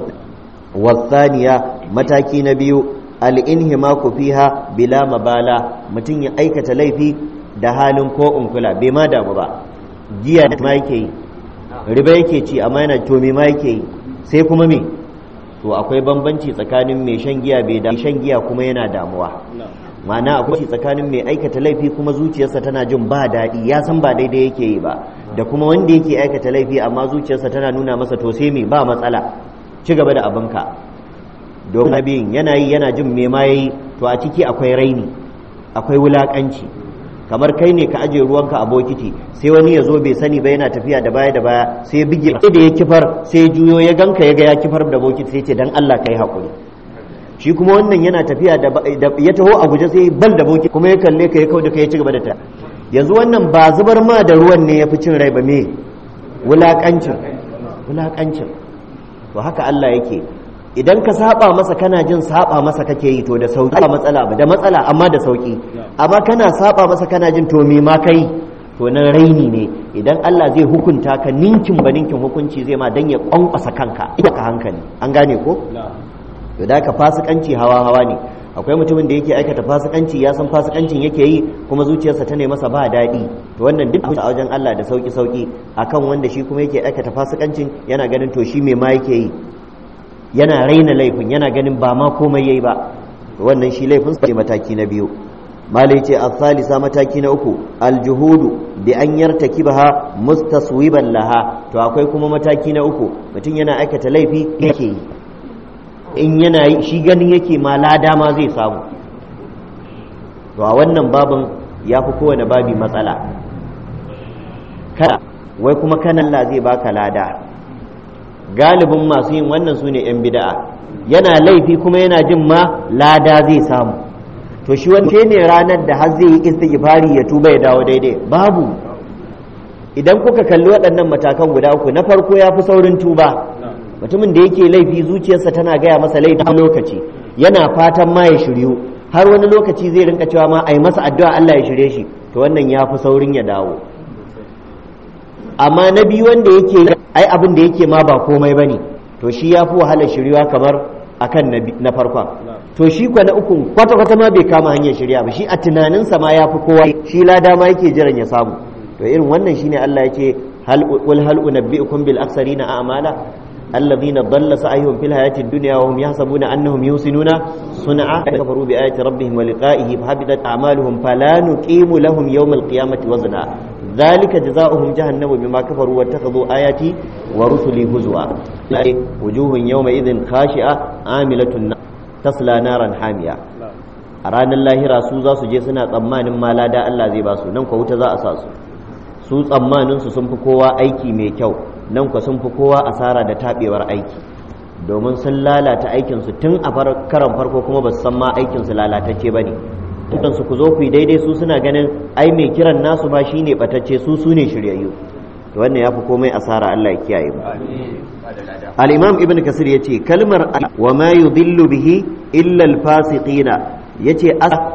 wasaniya mataki na biyu al'inhimaku fiha bila mabala mutum ya aikata laifi da halin ko unkula bai ma damu ba giya ma yake yi riba yake ci amma yana to me ma yake yi sai kuma me to akwai bambanci tsakanin mai shan giya bai da shan giya kuma yana damuwa ma'ana akwai tsakanin mai aikata laifi kuma zuciyarsa tana jin ba daɗi ya san ba daidai yake yi ba da kuma wanda yake aikata laifi amma zuciyarsa tana nuna masa to sai me ba matsala ci gaba da abinka domin abin yana yi yana jin me ma yayi to a ciki akwai raini akwai wulakanci kamar kai ne ka aje ruwanka a bokiti sai wani ya zo bai sani ba yana tafiya da baya da baya sai ya bige sai da ya kifar sai ya juyo ya ganka ya ga ya kifar da bokiti sai ce dan Allah kai hakuri shi kuma wannan yana tafiya da ya taho a guje sai bal da bokiti kuma ya kalle ka ya kauda ka ya ci gaba da ta yanzu wannan ba zubar ma da ruwan ne ya fi cin rai ba me wulakancin wulakancin to haka Allah yake idan ka saba masa kana jin saba masa kake yi to da sauki ba matsala ba da matsala amma da sauki amma kana saba masa kana jin to me ma kai to nan raini ne idan Allah zai hukunta ka ninkin ba ninkin hukunci zai ma dan ya kwankwasa kanka ita ka hankali an gane ko to da ka fasikanci hawa hawa ne akwai mutumin da yake aikata fasikanci ya san fasikancin yake yi kuma zuciyarsa ta ne masa ba daɗi to wannan duk a wajen Allah da sauki sauki akan wanda shi kuma yake aikata fasikancin yana ganin to shi me ma yake yi yana raina laifin yana ganin ba ma komai yayi ba wannan shi laifin sai mataki na biyu malai ce al-thalisa mataki na uku aljuhudu bi an yartakibaha mustaswiban laha to akwai kuma mataki na uku mutum yana aikata laifi yake yi in yana yi shi ganin yake ma lada ma zai samu to a wannan babin ya fi kowane babi matsala kada wai kuma kanan Allah zai baka lada galibin masu yin wannan su ne 'yan bida'a yana laifi kuma yana jin ma lada zai samu to shi wani ne ranar da har zai yi istighfari ya tuba ya dawo daidai babu idan kuka kalli waɗannan matakan guda uku na farko ya fi saurin tuba mutumin da yake laifi zuciyarsa tana gaya masa laifin lokaci yana fatan ma ya shiryu har wani lokaci zai rinka cewa ma a yi masa addu'a Allah ya shirye shi to wannan ya fi saurin ya dawo amma na biyu wanda yake ai abin da yake ma ba komai ba ne to shi ya fi wahalar shirywa kamar akan na farkon to shi kwa na uku kwata-kwata ma bai kama hanyar shirya ba shi a tunaninsa ma ya fi kowa shi lada ma yake jiran ya samu to irin wannan shine Allah yake hal wal hal unabbiukum bil aksarina a'mala الذين ضل سعيهم في الحياة الدنيا وهم يحسبون أنهم يحسنون صنعا كفروا بآيات ربهم ولقائه فحبطت أعمالهم فلا نقيم لهم يوم القيامة وزنا ذلك جزاؤهم جهنم بما كفروا واتخذوا آياتي ورسلي هزوا وجوه يومئذ خاشعة عاملة تصلى نارا حامية a ranar lahira su za su je suna tsammanin ma lada Allah zai ba su nan kwa wuta za a sa su su tsammanin su sun fi kowa aiki mai kyau nan kwa sun fi kowa asara da tabewar aiki domin sun lalata aikinsu tun a karan farko kuma ba su san ma aikinsu lalatacce ba ne su ku zo ku yi daidai su suna ganin ai mai kiran nasu ba shine batacce su su ne shiryayyu to wannan ya fi komai asara Allah ya kiyaye mu al-imam ibn kasir yace kalmar wa ma yudillu bihi illa al-fasiqina yace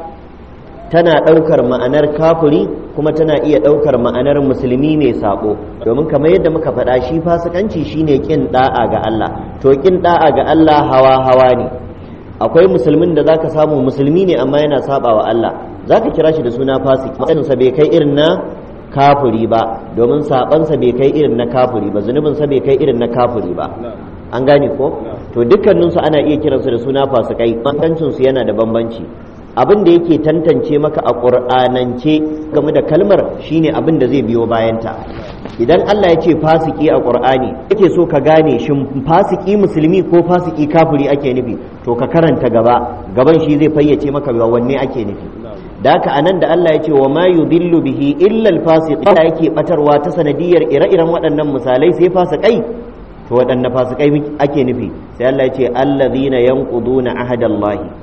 tana ɗaukar ma'anar kafuri kuma tana iya ɗaukar ma'anar musulmi mai sako domin kamar yadda muka faɗa shi fasikanci shine kin da'a ga Allah to kin da'a ga Allah hawa hawa ne akwai musulmin da zaka samu musulmi ne amma yana saba wa Allah zaka kira shi da suna fasiki matsayin bai kai irin na kafuri ba domin sabansa bai kai irin na kafuri ba zunubin sa bai kai irin na kafuri ba an gane ko to dukkaninsu ana iya kiransu da suna fasikai bambancin su yana da bambanci abin da yake tantance maka a ƙur'anance game da kalmar shine abin da zai biyo bayanta idan Allah ya ce fasiki a ƙur'ani yake so ka gane shin fasiki musulmi ko fasiki kafiri ake nufi to ka karanta gaba gaban shi zai fayyace maka wanne ake nufi da haka anan da Allah ya ce wa ma yudillu bihi illa al-fasiq Allah yake batarwa ta sanadiyar ire-iren waɗannan misalai sai fasikai to waɗanne fasikai ake nufi sai Allah ya ce allazina yanquduna ahadallahi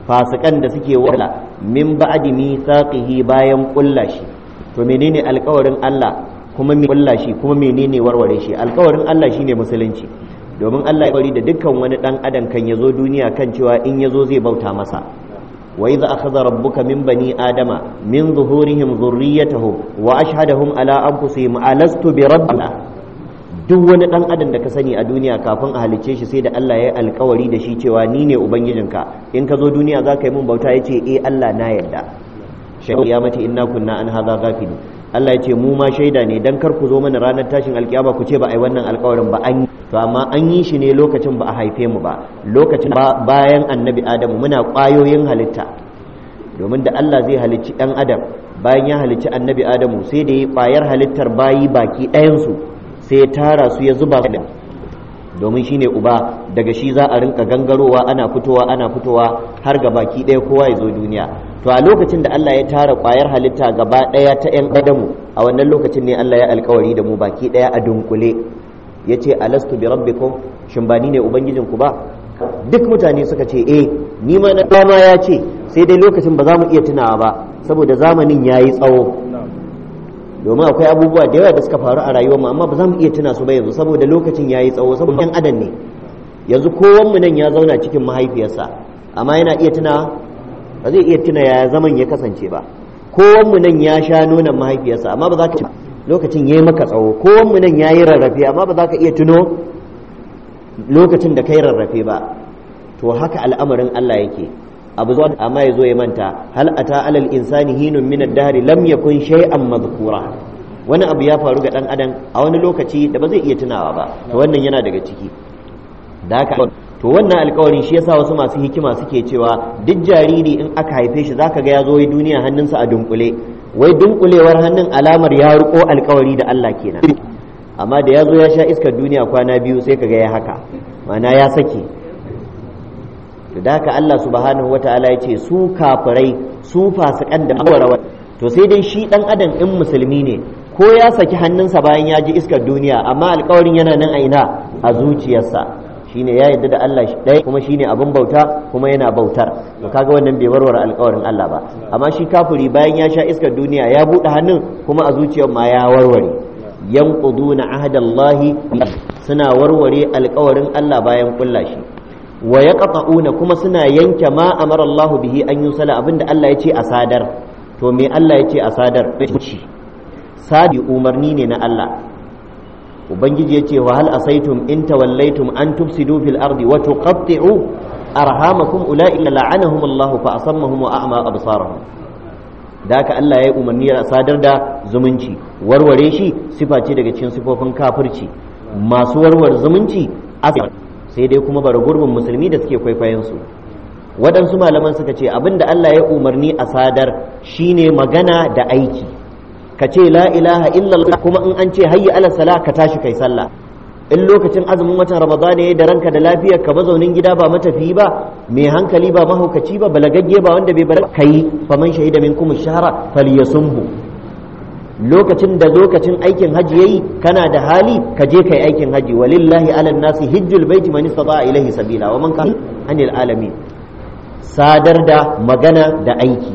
fasikan da suke wala min ba'di mithaqihi bayan kullashi to menene alkawarin Allah kuma me kullashi kuma menene warware shi alkawarin Allah shine musulunci domin Allah ya bari da dukkan wani dan adam kan yazo duniya kan cewa in yazo zai bauta masa wa idza akhadha rabbuka min bani adama min zuhurihim dhurriyyatahum wa ashhadahum ala anfusihim alastu bi rabbina duk wani dan adam da ka sani a duniya kafin a halicce shi sai da Allah ya yi alkawari da shi cewa ni ne ubangijinka in ka zo duniya za ka yi mun bauta ya ce eh Allah na yarda shaidu ya mace inna kunna an hadha ghafilin Allah ya ce mu ma shaida ne dan kar ku zo mana ranar tashin alkiyama ku ce ba a yi wannan alkawarin ba an yi to amma an yi shi ne lokacin ba a haife mu ba lokacin bayan annabi adamu muna ƙwayoyin halitta domin da Allah zai halicci ɗan adam bayan ya halicci annabi adamu sai da ya ƙwayar halittar bayi baki ɗayansu sai ya tara su ya zuba su domin shine uba daga shi za a rinka gangarowa ana fitowa ana fitowa har ga baki ɗaya kowa ya zo duniya to a lokacin da Allah ya tara ƙwayar halitta gaba ɗaya ta 'yan adamu a wannan lokacin ne Allah ya alkawari da mu baki ɗaya a dunkule ya ce alastu bi rabbikum shin ba ni ne ubangijinku ba duk mutane suka ce eh ni ma na dama ya ce sai dai lokacin ba za mu iya tunawa ba saboda zamanin ya yi tsawo domin akwai abubuwa da yawa da suka faru a rayuwarmu amma ba za mu iya tuna su ba yanzu saboda lokacin ya yi tsawo saboda yan adam ne yanzu kowanmu nan ya zauna cikin mahaifiyarsa amma yana iya tuna ba zai iya tuna yaya zaman ya kasance ba kowanmu nan ya sha nonon mahaifiyarsa amma ba za ka lokacin ya yi maka tsawo kowanmu nan ya yi rarrafe amma ba za ka iya tuno lokacin da ka yi rarrafe ba to haka al'amarin Allah yake abu zuwa amma ya zo ya manta hal ata alal insani hinun min ad-dahr lam yakun shay'an madhkura wani abu ya faru ga dan adam a wani lokaci da ba zai iya tunawa ba to wannan yana daga ciki da haka to wannan alkawarin shi yasa wasu masu hikima suke cewa duk jariri in aka haife shi zaka ga ya zo duniya hannunsa a dunkule wai dunkulewar hannun alamar ya riko alkawari da Allah kenan amma da ya zo ya sha iskar duniya kwana biyu sai kaga ya haka mana ya sake to da haka Allah subhanahu wataala ya ce su kafirai su fasikan da mawarawa to sai dai shi dan adam in musulmi ne ko ya saki hannunsa bayan ya ji iskar duniya amma alkawarin yana nan a ina a zuciyarsa shine ya yarda da Allah ɗaya kuma shine abin bauta kuma yana bautar to kaga wannan bai warware alkawarin Allah ba amma shi kafiri bayan ya sha iskar duniya ya buɗe hannun kuma a zuciyar ma ya warware yanquduna ahdallahi suna warware alkawarin Allah bayan kulla shi wa yaqta'una kuma suna yanke ma amara Allah bihi an yusala abinda Allah ya ce a sadar to me Allah ya ce a sadar sadi umarni ne na Allah ubangiji ya ce wa hal asaitum in tawallaitum an tufsidu fil ardi wa tuqatti'u arhamakum ulaika la'anahum Allah fa asammahum wa a'ma absarahum da haka Allah ya yi umarni a sadar da zumunci warware shi sifa ce daga cikin sifofin kafirci masu warware zumunci sai dai kuma bara gurbin musulmi da suke kwaikwayon su waɗansu malaman suka ce abinda Allah ya umarni a sadar shine magana da aiki ka ce la ilaha illallah kuma in an ce hayya ala sala ka tashi kai sallah in lokacin azumin watan ramadan ne da ranka da lafiyar ka mazaunin gida ba matafi ba mai hankali ba mahaukaci ba balagagge ba wanda bai bar kai faman shahida minkum shahra falyasumhu lokacin da lokacin aikin haji yayi kana da hali ka je kai aikin haji walillahi ala nasi hijjul baiti man istata ilaihi sabila wa man kana anil alamin sadar da magana da aiki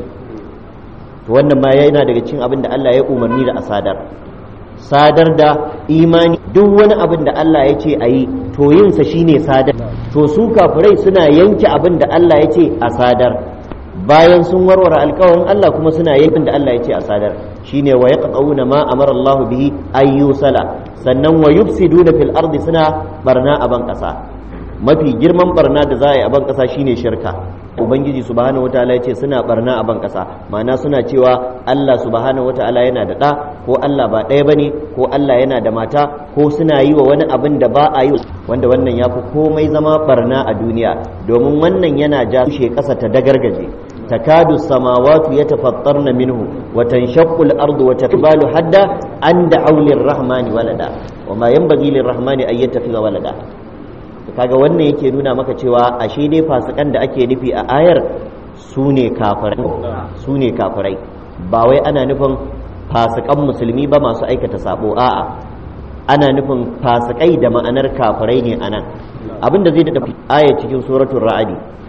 to wannan ma yana daga cikin abin da Allah ya umarni da a sadar sadar da imani duk wani abin da Allah ya ce a yi to yinsa shine sadar to su kafirai suna yanke abin da Allah ya ce a sadar bayan sun warware alkawarin Allah kuma suna yankin da Allah ya ce a sadar shine wa yaqtauna ma amara Allah bihi ayyusala sannan wa yufsiduna fil ardi suna barna a ban kasa mafi girman barna da za a yi a ban kasa shine shirka ubangiji subhanahu wataala ya ce suna barna a ban kasa ma'ana suna cewa Allah subhanahu wataala yana da ɗa ko Allah ba ɗaya bane ko Allah yana da mata ko suna yi wa wani abin da ba a yi wanda wannan ya fi komai zama barna a duniya domin wannan yana ja tushe ƙasa ta dagargaje takadu samawatu yatafattarna minhu wa tanshaqqu al-ardu wa takbalu hadda an da'u lir-rahmani walada wa ma yanbaghi lir-rahmani an yattakhidha walada kaga wannan yake nuna maka cewa ashe dai fasikan da ake nufi a ayar su ne kafirai su ne kafirai ba wai ana nufin fasikan musulmi ba masu aikata sabo a'a ana nufin fasikai da ma'anar kafirai ne anan abinda zai da aya cikin suratul ra'adi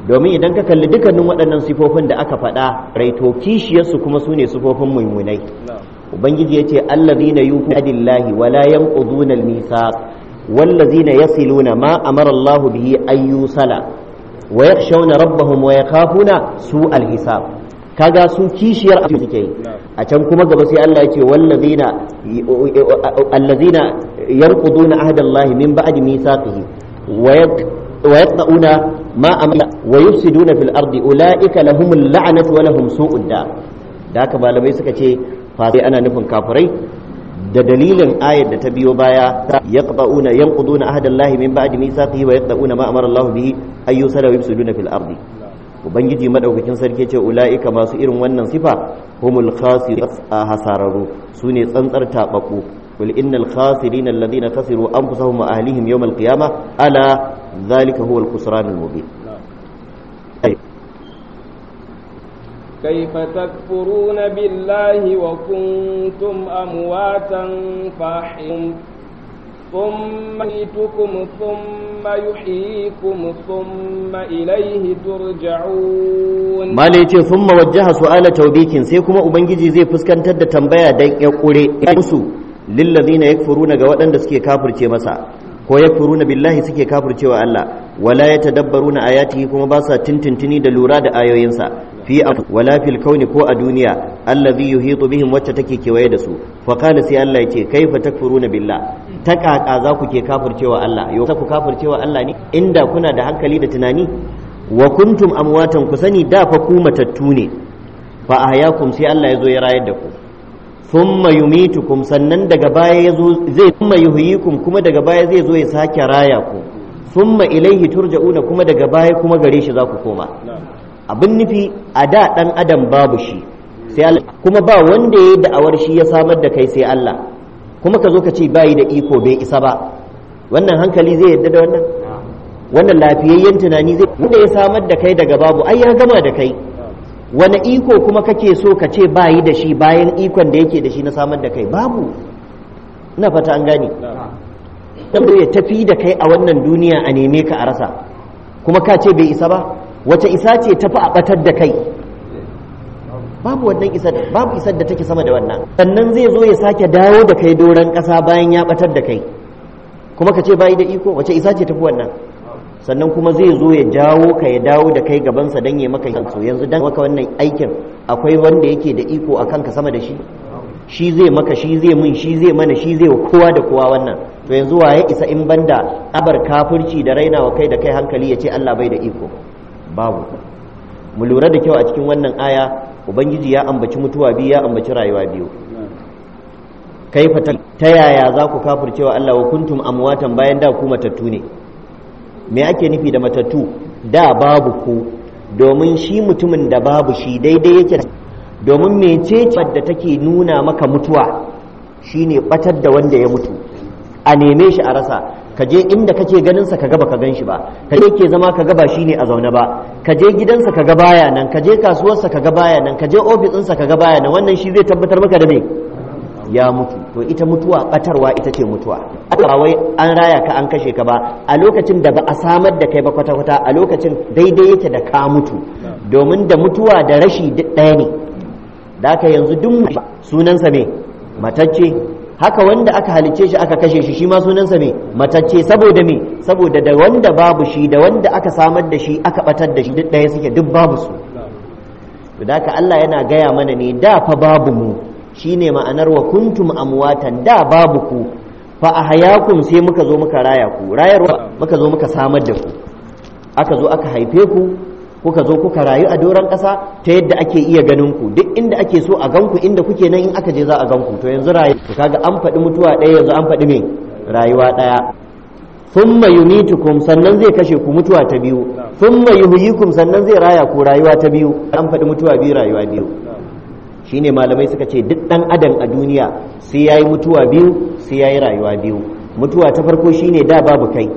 domin idan ka kalli dukkanin waɗannan sifofin da aka faɗa raito kishiyarsu kuma su ne sifofin mummunai ubangiji ya ce allazina yuqadillahi wa la yanquduna al-mithaq wallazina yasiluna ma amara Allah bihi an yusala wa yakhshawna rabbahum wa yakhafuna su al-hisab kaga su kishiyar abin suke yi a can kuma gaba sai Allah ya ce wallazina allazina yanquduna ahdallahi min ba'di mithaqihi wa ويقطعون ما أمر ويفسدون في الأرض أولئك لهم اللعنة ولهم سوء الدار ذاك malamai suka ce fa sai ana nufin kafirai da dalilin ayar da ta biyo baya yaqta'una yanquduna ahdallahi min ba'di mithaqihi wa yaqta'una ma amara Allah bihi ay yusala wa yufsiduna fil ardi ubangiji madaukakin sarki ce ulaika masu irin wannan sifa humul khasir hasararu sune tsantsar tababbu قل إن الخاسرين الذين خسروا أنفسهم وأهليهم يوم القيامة ألا ذلك هو الخسران المبين كيف تكفرون بالله وكنتم أمواتا فاحيم ثم يميتكم ثم يحييكم ثم إليه ترجعون ما ليتي ثم وجه سؤال توبيك سيكما أبنجي زي فسكن تد تنبيا دين يقولي يمسو lillazina yakfuruna ga waɗanda suke kafirce masa ko yakfuruna billahi suke kafircewa Allah wala yatadabbaruna ayatihi kuma ba sa tintintini da lura da ayoyinsa fi wala fil kauni ko a duniya allazi yuhitu bihim wacce take kewaye da su fa qala sai Allah yace kaifa takfuruna billah ta kaka za ku ke kafircewa Allah yau ku kafircewa Allah ne inda kuna da hankali da tunani wa kuntum amwatan ku sani da fa ku matattu ne fa ahyakum sai Allah ya zo ya rayar da ku thumma yumitukum sannan daga baya yazo zai thumma yuhyikum kuma daga baya zai zo ya sake raya ku thumma ilaihi turja'una kuma daga baya kuma gare shi za ku koma abin nufi a da dan adam babu shi sai Allah kuma ba wanda yayi da'awar shi ya samar da kai sai Allah kuma ka zo ka ce bayi da iko bai isa ba wannan hankali zai yadda da wannan wannan lafiyayyen tunani zai wanda ya samar da kai daga babu ai ya gama da kai wani iko kuma kake so ka ce bayi da shi bayan ikon da yake da shi na samar da kai babu ina fata an gane dan ya tafi da kai a wannan duniya a neme ka a rasa kuma ka ce bai isa ba wace isa ce tafi a batar da kai babu wannan isar babu isar da take sama da wannan sannan zai zo ya sake dawo da kai doron ƙasa bayan ya batar da kai kuma ka ce bayi da iko wace isa ce tafi wannan sannan kuma zai zo ya jawo ka ya dawo da kai gabansa don ya maka yanzu yanzu dan maka wannan aikin akwai wanda yake da iko a kanka sama da shi shi zai maka shi zai mun shi zai mana shi zai wa kowa da kowa wannan to yanzu wa ya isa in banda abar kafirci da rainawa kai da kai hankali ya ce Allah bai da iko babu mu lura da kyau a cikin wannan aya ubangiji ya ambaci mutuwa biyu ya ambaci rayuwa biyu kaifa ta yaya za ku kafircewa Allah wa kuntum amwatan bayan da ku matattu ne me ake nufi da matattu da babu ku domin shi mutumin da babu shi daidai yake domin mecece da take nuna maka mutuwa shine batar da wanda ya mutu a neme shi a rasa ka je inda kake ganin sa kaga baka gan shi ba ka je ke zama kaga ba shine a zaune ba ka je gidansa kaga baya nan ka je kasuwarsa kaga baya nan ka je ofisinsa kaga baya nan wannan shi zai tabbatar maka da me ya mutu to ita mutuwa batarwa ita ce mutuwa ba wai an raya ka an kashe ka ba a lokacin da ba a samar da kai ba kwata-kwata a lokacin daidai yake da ka mutu domin da mutuwa da rashi duk ɗaya ne da aka yanzu duk sunansa ne matacce haka wanda aka halicce shi aka kashe shi shi ma sunansa me matacce saboda me saboda da wanda babu shi da wanda aka samar da shi aka batar da shi duk ɗaya suke duk babu su da haka Allah yana gaya mana ne da fa babu mu shine ma'anar wa kuntum amwatan da babu ku fa ahyakum sai muka zo muka raya ku rayarwa muka zo muka samar da ku aka zo aka haife ku kuka zo kuka rayu a doron ƙasa ta yadda ake iya ganin ku duk inda ake so a ganku inda kuke nan in aka je za a ganku to yanzu rayu to kaga an faɗi mutuwa ɗaya yanzu an faɗi me rayuwa ɗaya thumma yumitukum sannan zai kashe ku mutuwa ta biyu thumma yuhyikum sannan zai raya ku rayuwa ta biyu an faɗi mutuwa biyu rayuwa biyu shine malamai suka ce duk ɗan adam a duniya sai yayi mutuwa biyu sai yayi rayuwa biyu mutuwa ta farko shine da babu kai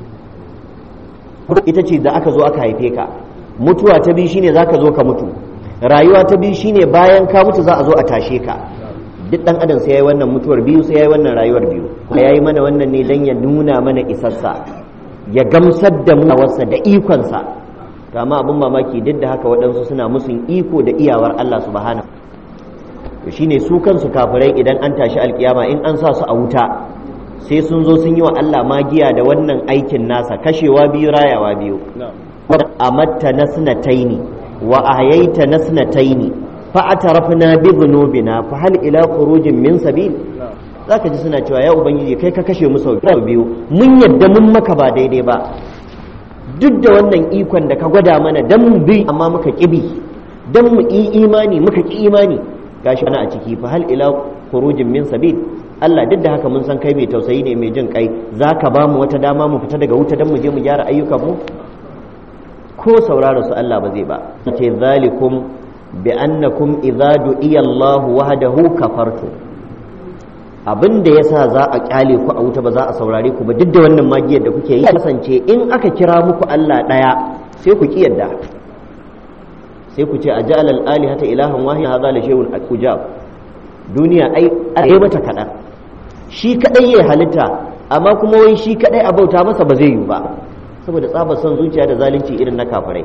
ita ce da aka zo aka haife ka mutuwa ta biyu shine zaka zo ka mutu rayuwa ta biyu shine bayan ka mutu za a zo a tashe ka duk dan adam sai yayi wannan mutuwar biyu sai yayi wannan rayuwar biyu yayi mana wannan ne dan ya nuna mana isassa ya gamsar da mu wasa da ikonsa to amma abin mamaki duk da haka waɗansu suna musun iko da iyawar Allah subhanahu to shine su kansu kafirai idan an tashi alkiyama in an sa su a wuta sai sun zo sun yi wa Allah magiya da wannan aikin nasa kashewa biyu rayawa biyu amatta nasnataini wa ahyaita nasnataini fa atarafna bi dhunubina fa hal ila khurujin min sabil zaka ji suna cewa ya ubangiji kai ka kashe mu sau biyu mun yadda mun maka ba daidai ba duk da wannan ikon da ka gwada mana dan mu bi amma muka kibi dan mu yi imani muka ki imani gashi ana a ciki fa hal ila khurujin min sabil Allah duk da haka mun san kai mai tausayi ne mai jin kai zaka ba mu wata dama mu fita daga wuta dan mu je mu gyara ayyukan mu ko saurara su Allah ba zai ba ce zalikum bi annakum idza du'iya Allah wahdahu kafartu abin da yasa za a kyale ku a wuta ba za a saurare ku ba duk da wannan magiyar da kuke yi kasance in aka kira muku Allah daya sai ku ki yadda sai ku ce ajal al alihata ilahan wahid hadha la shay'un ujab duniya ai ai mata kadan shi kadai yayi halitta amma kuma wai shi kadai a bauta masa ba zai yi ba saboda tsabar son zuciya da zalunci irin na kafirai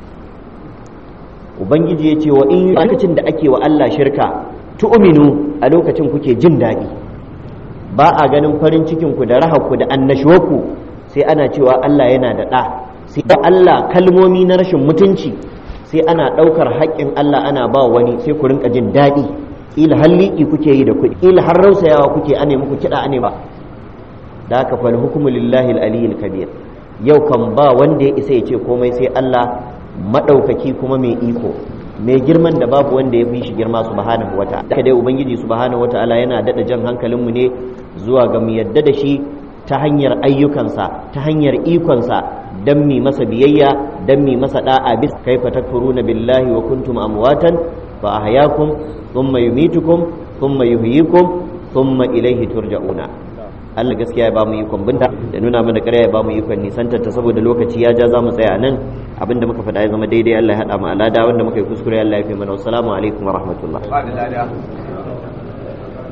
ubangiji ya ce wa in lokacin da ake wa Allah shirka tu'minu a lokacin kuke jin daɗi ba a ganin farin cikin ku da rahaku da annashuwarku sai ana cewa Allah yana da ɗa sai Allah kalmomi na rashin mutunci sai ana ɗaukar haƙƙin Allah ana ba wani sai ku rinka jin daɗi ila halliki kuke yi da kuɗi ila har rausayawa kuke ane muku kiɗa ane ba da haka fal hukmu lillahi al-aliyyil kabir yau kan ba wanda ya isa ya ce komai sai Allah maɗaukaki kuma mai iko mai girman da babu wanda ya fi shi girma subhanahu wata da dai ubangiji subhanahu wata'ala yana daɗa jan hankalinmu ne zuwa ga mu yadda da shi ta hanyar ayyukansa ta hanyar ikonsa dan mi masa biyayya dan mi masa da'a bis kaifa takfuruna billahi wa kuntum amwatan fa ahyakum thumma yumitukum thumma yuhyikum thumma ilayhi turja'una Allah gaskiya ya ba mu ikon binta da nuna mana ƙarya ya ba mu ikon nisantar ta saboda lokaci ya ja za mu tsaya nan abinda muka faɗa ya zama daidai Allah ya haɗa mu alada wanda muka yi kuskure Allah ya fi mana wassalamu alaikum wa rahmatullah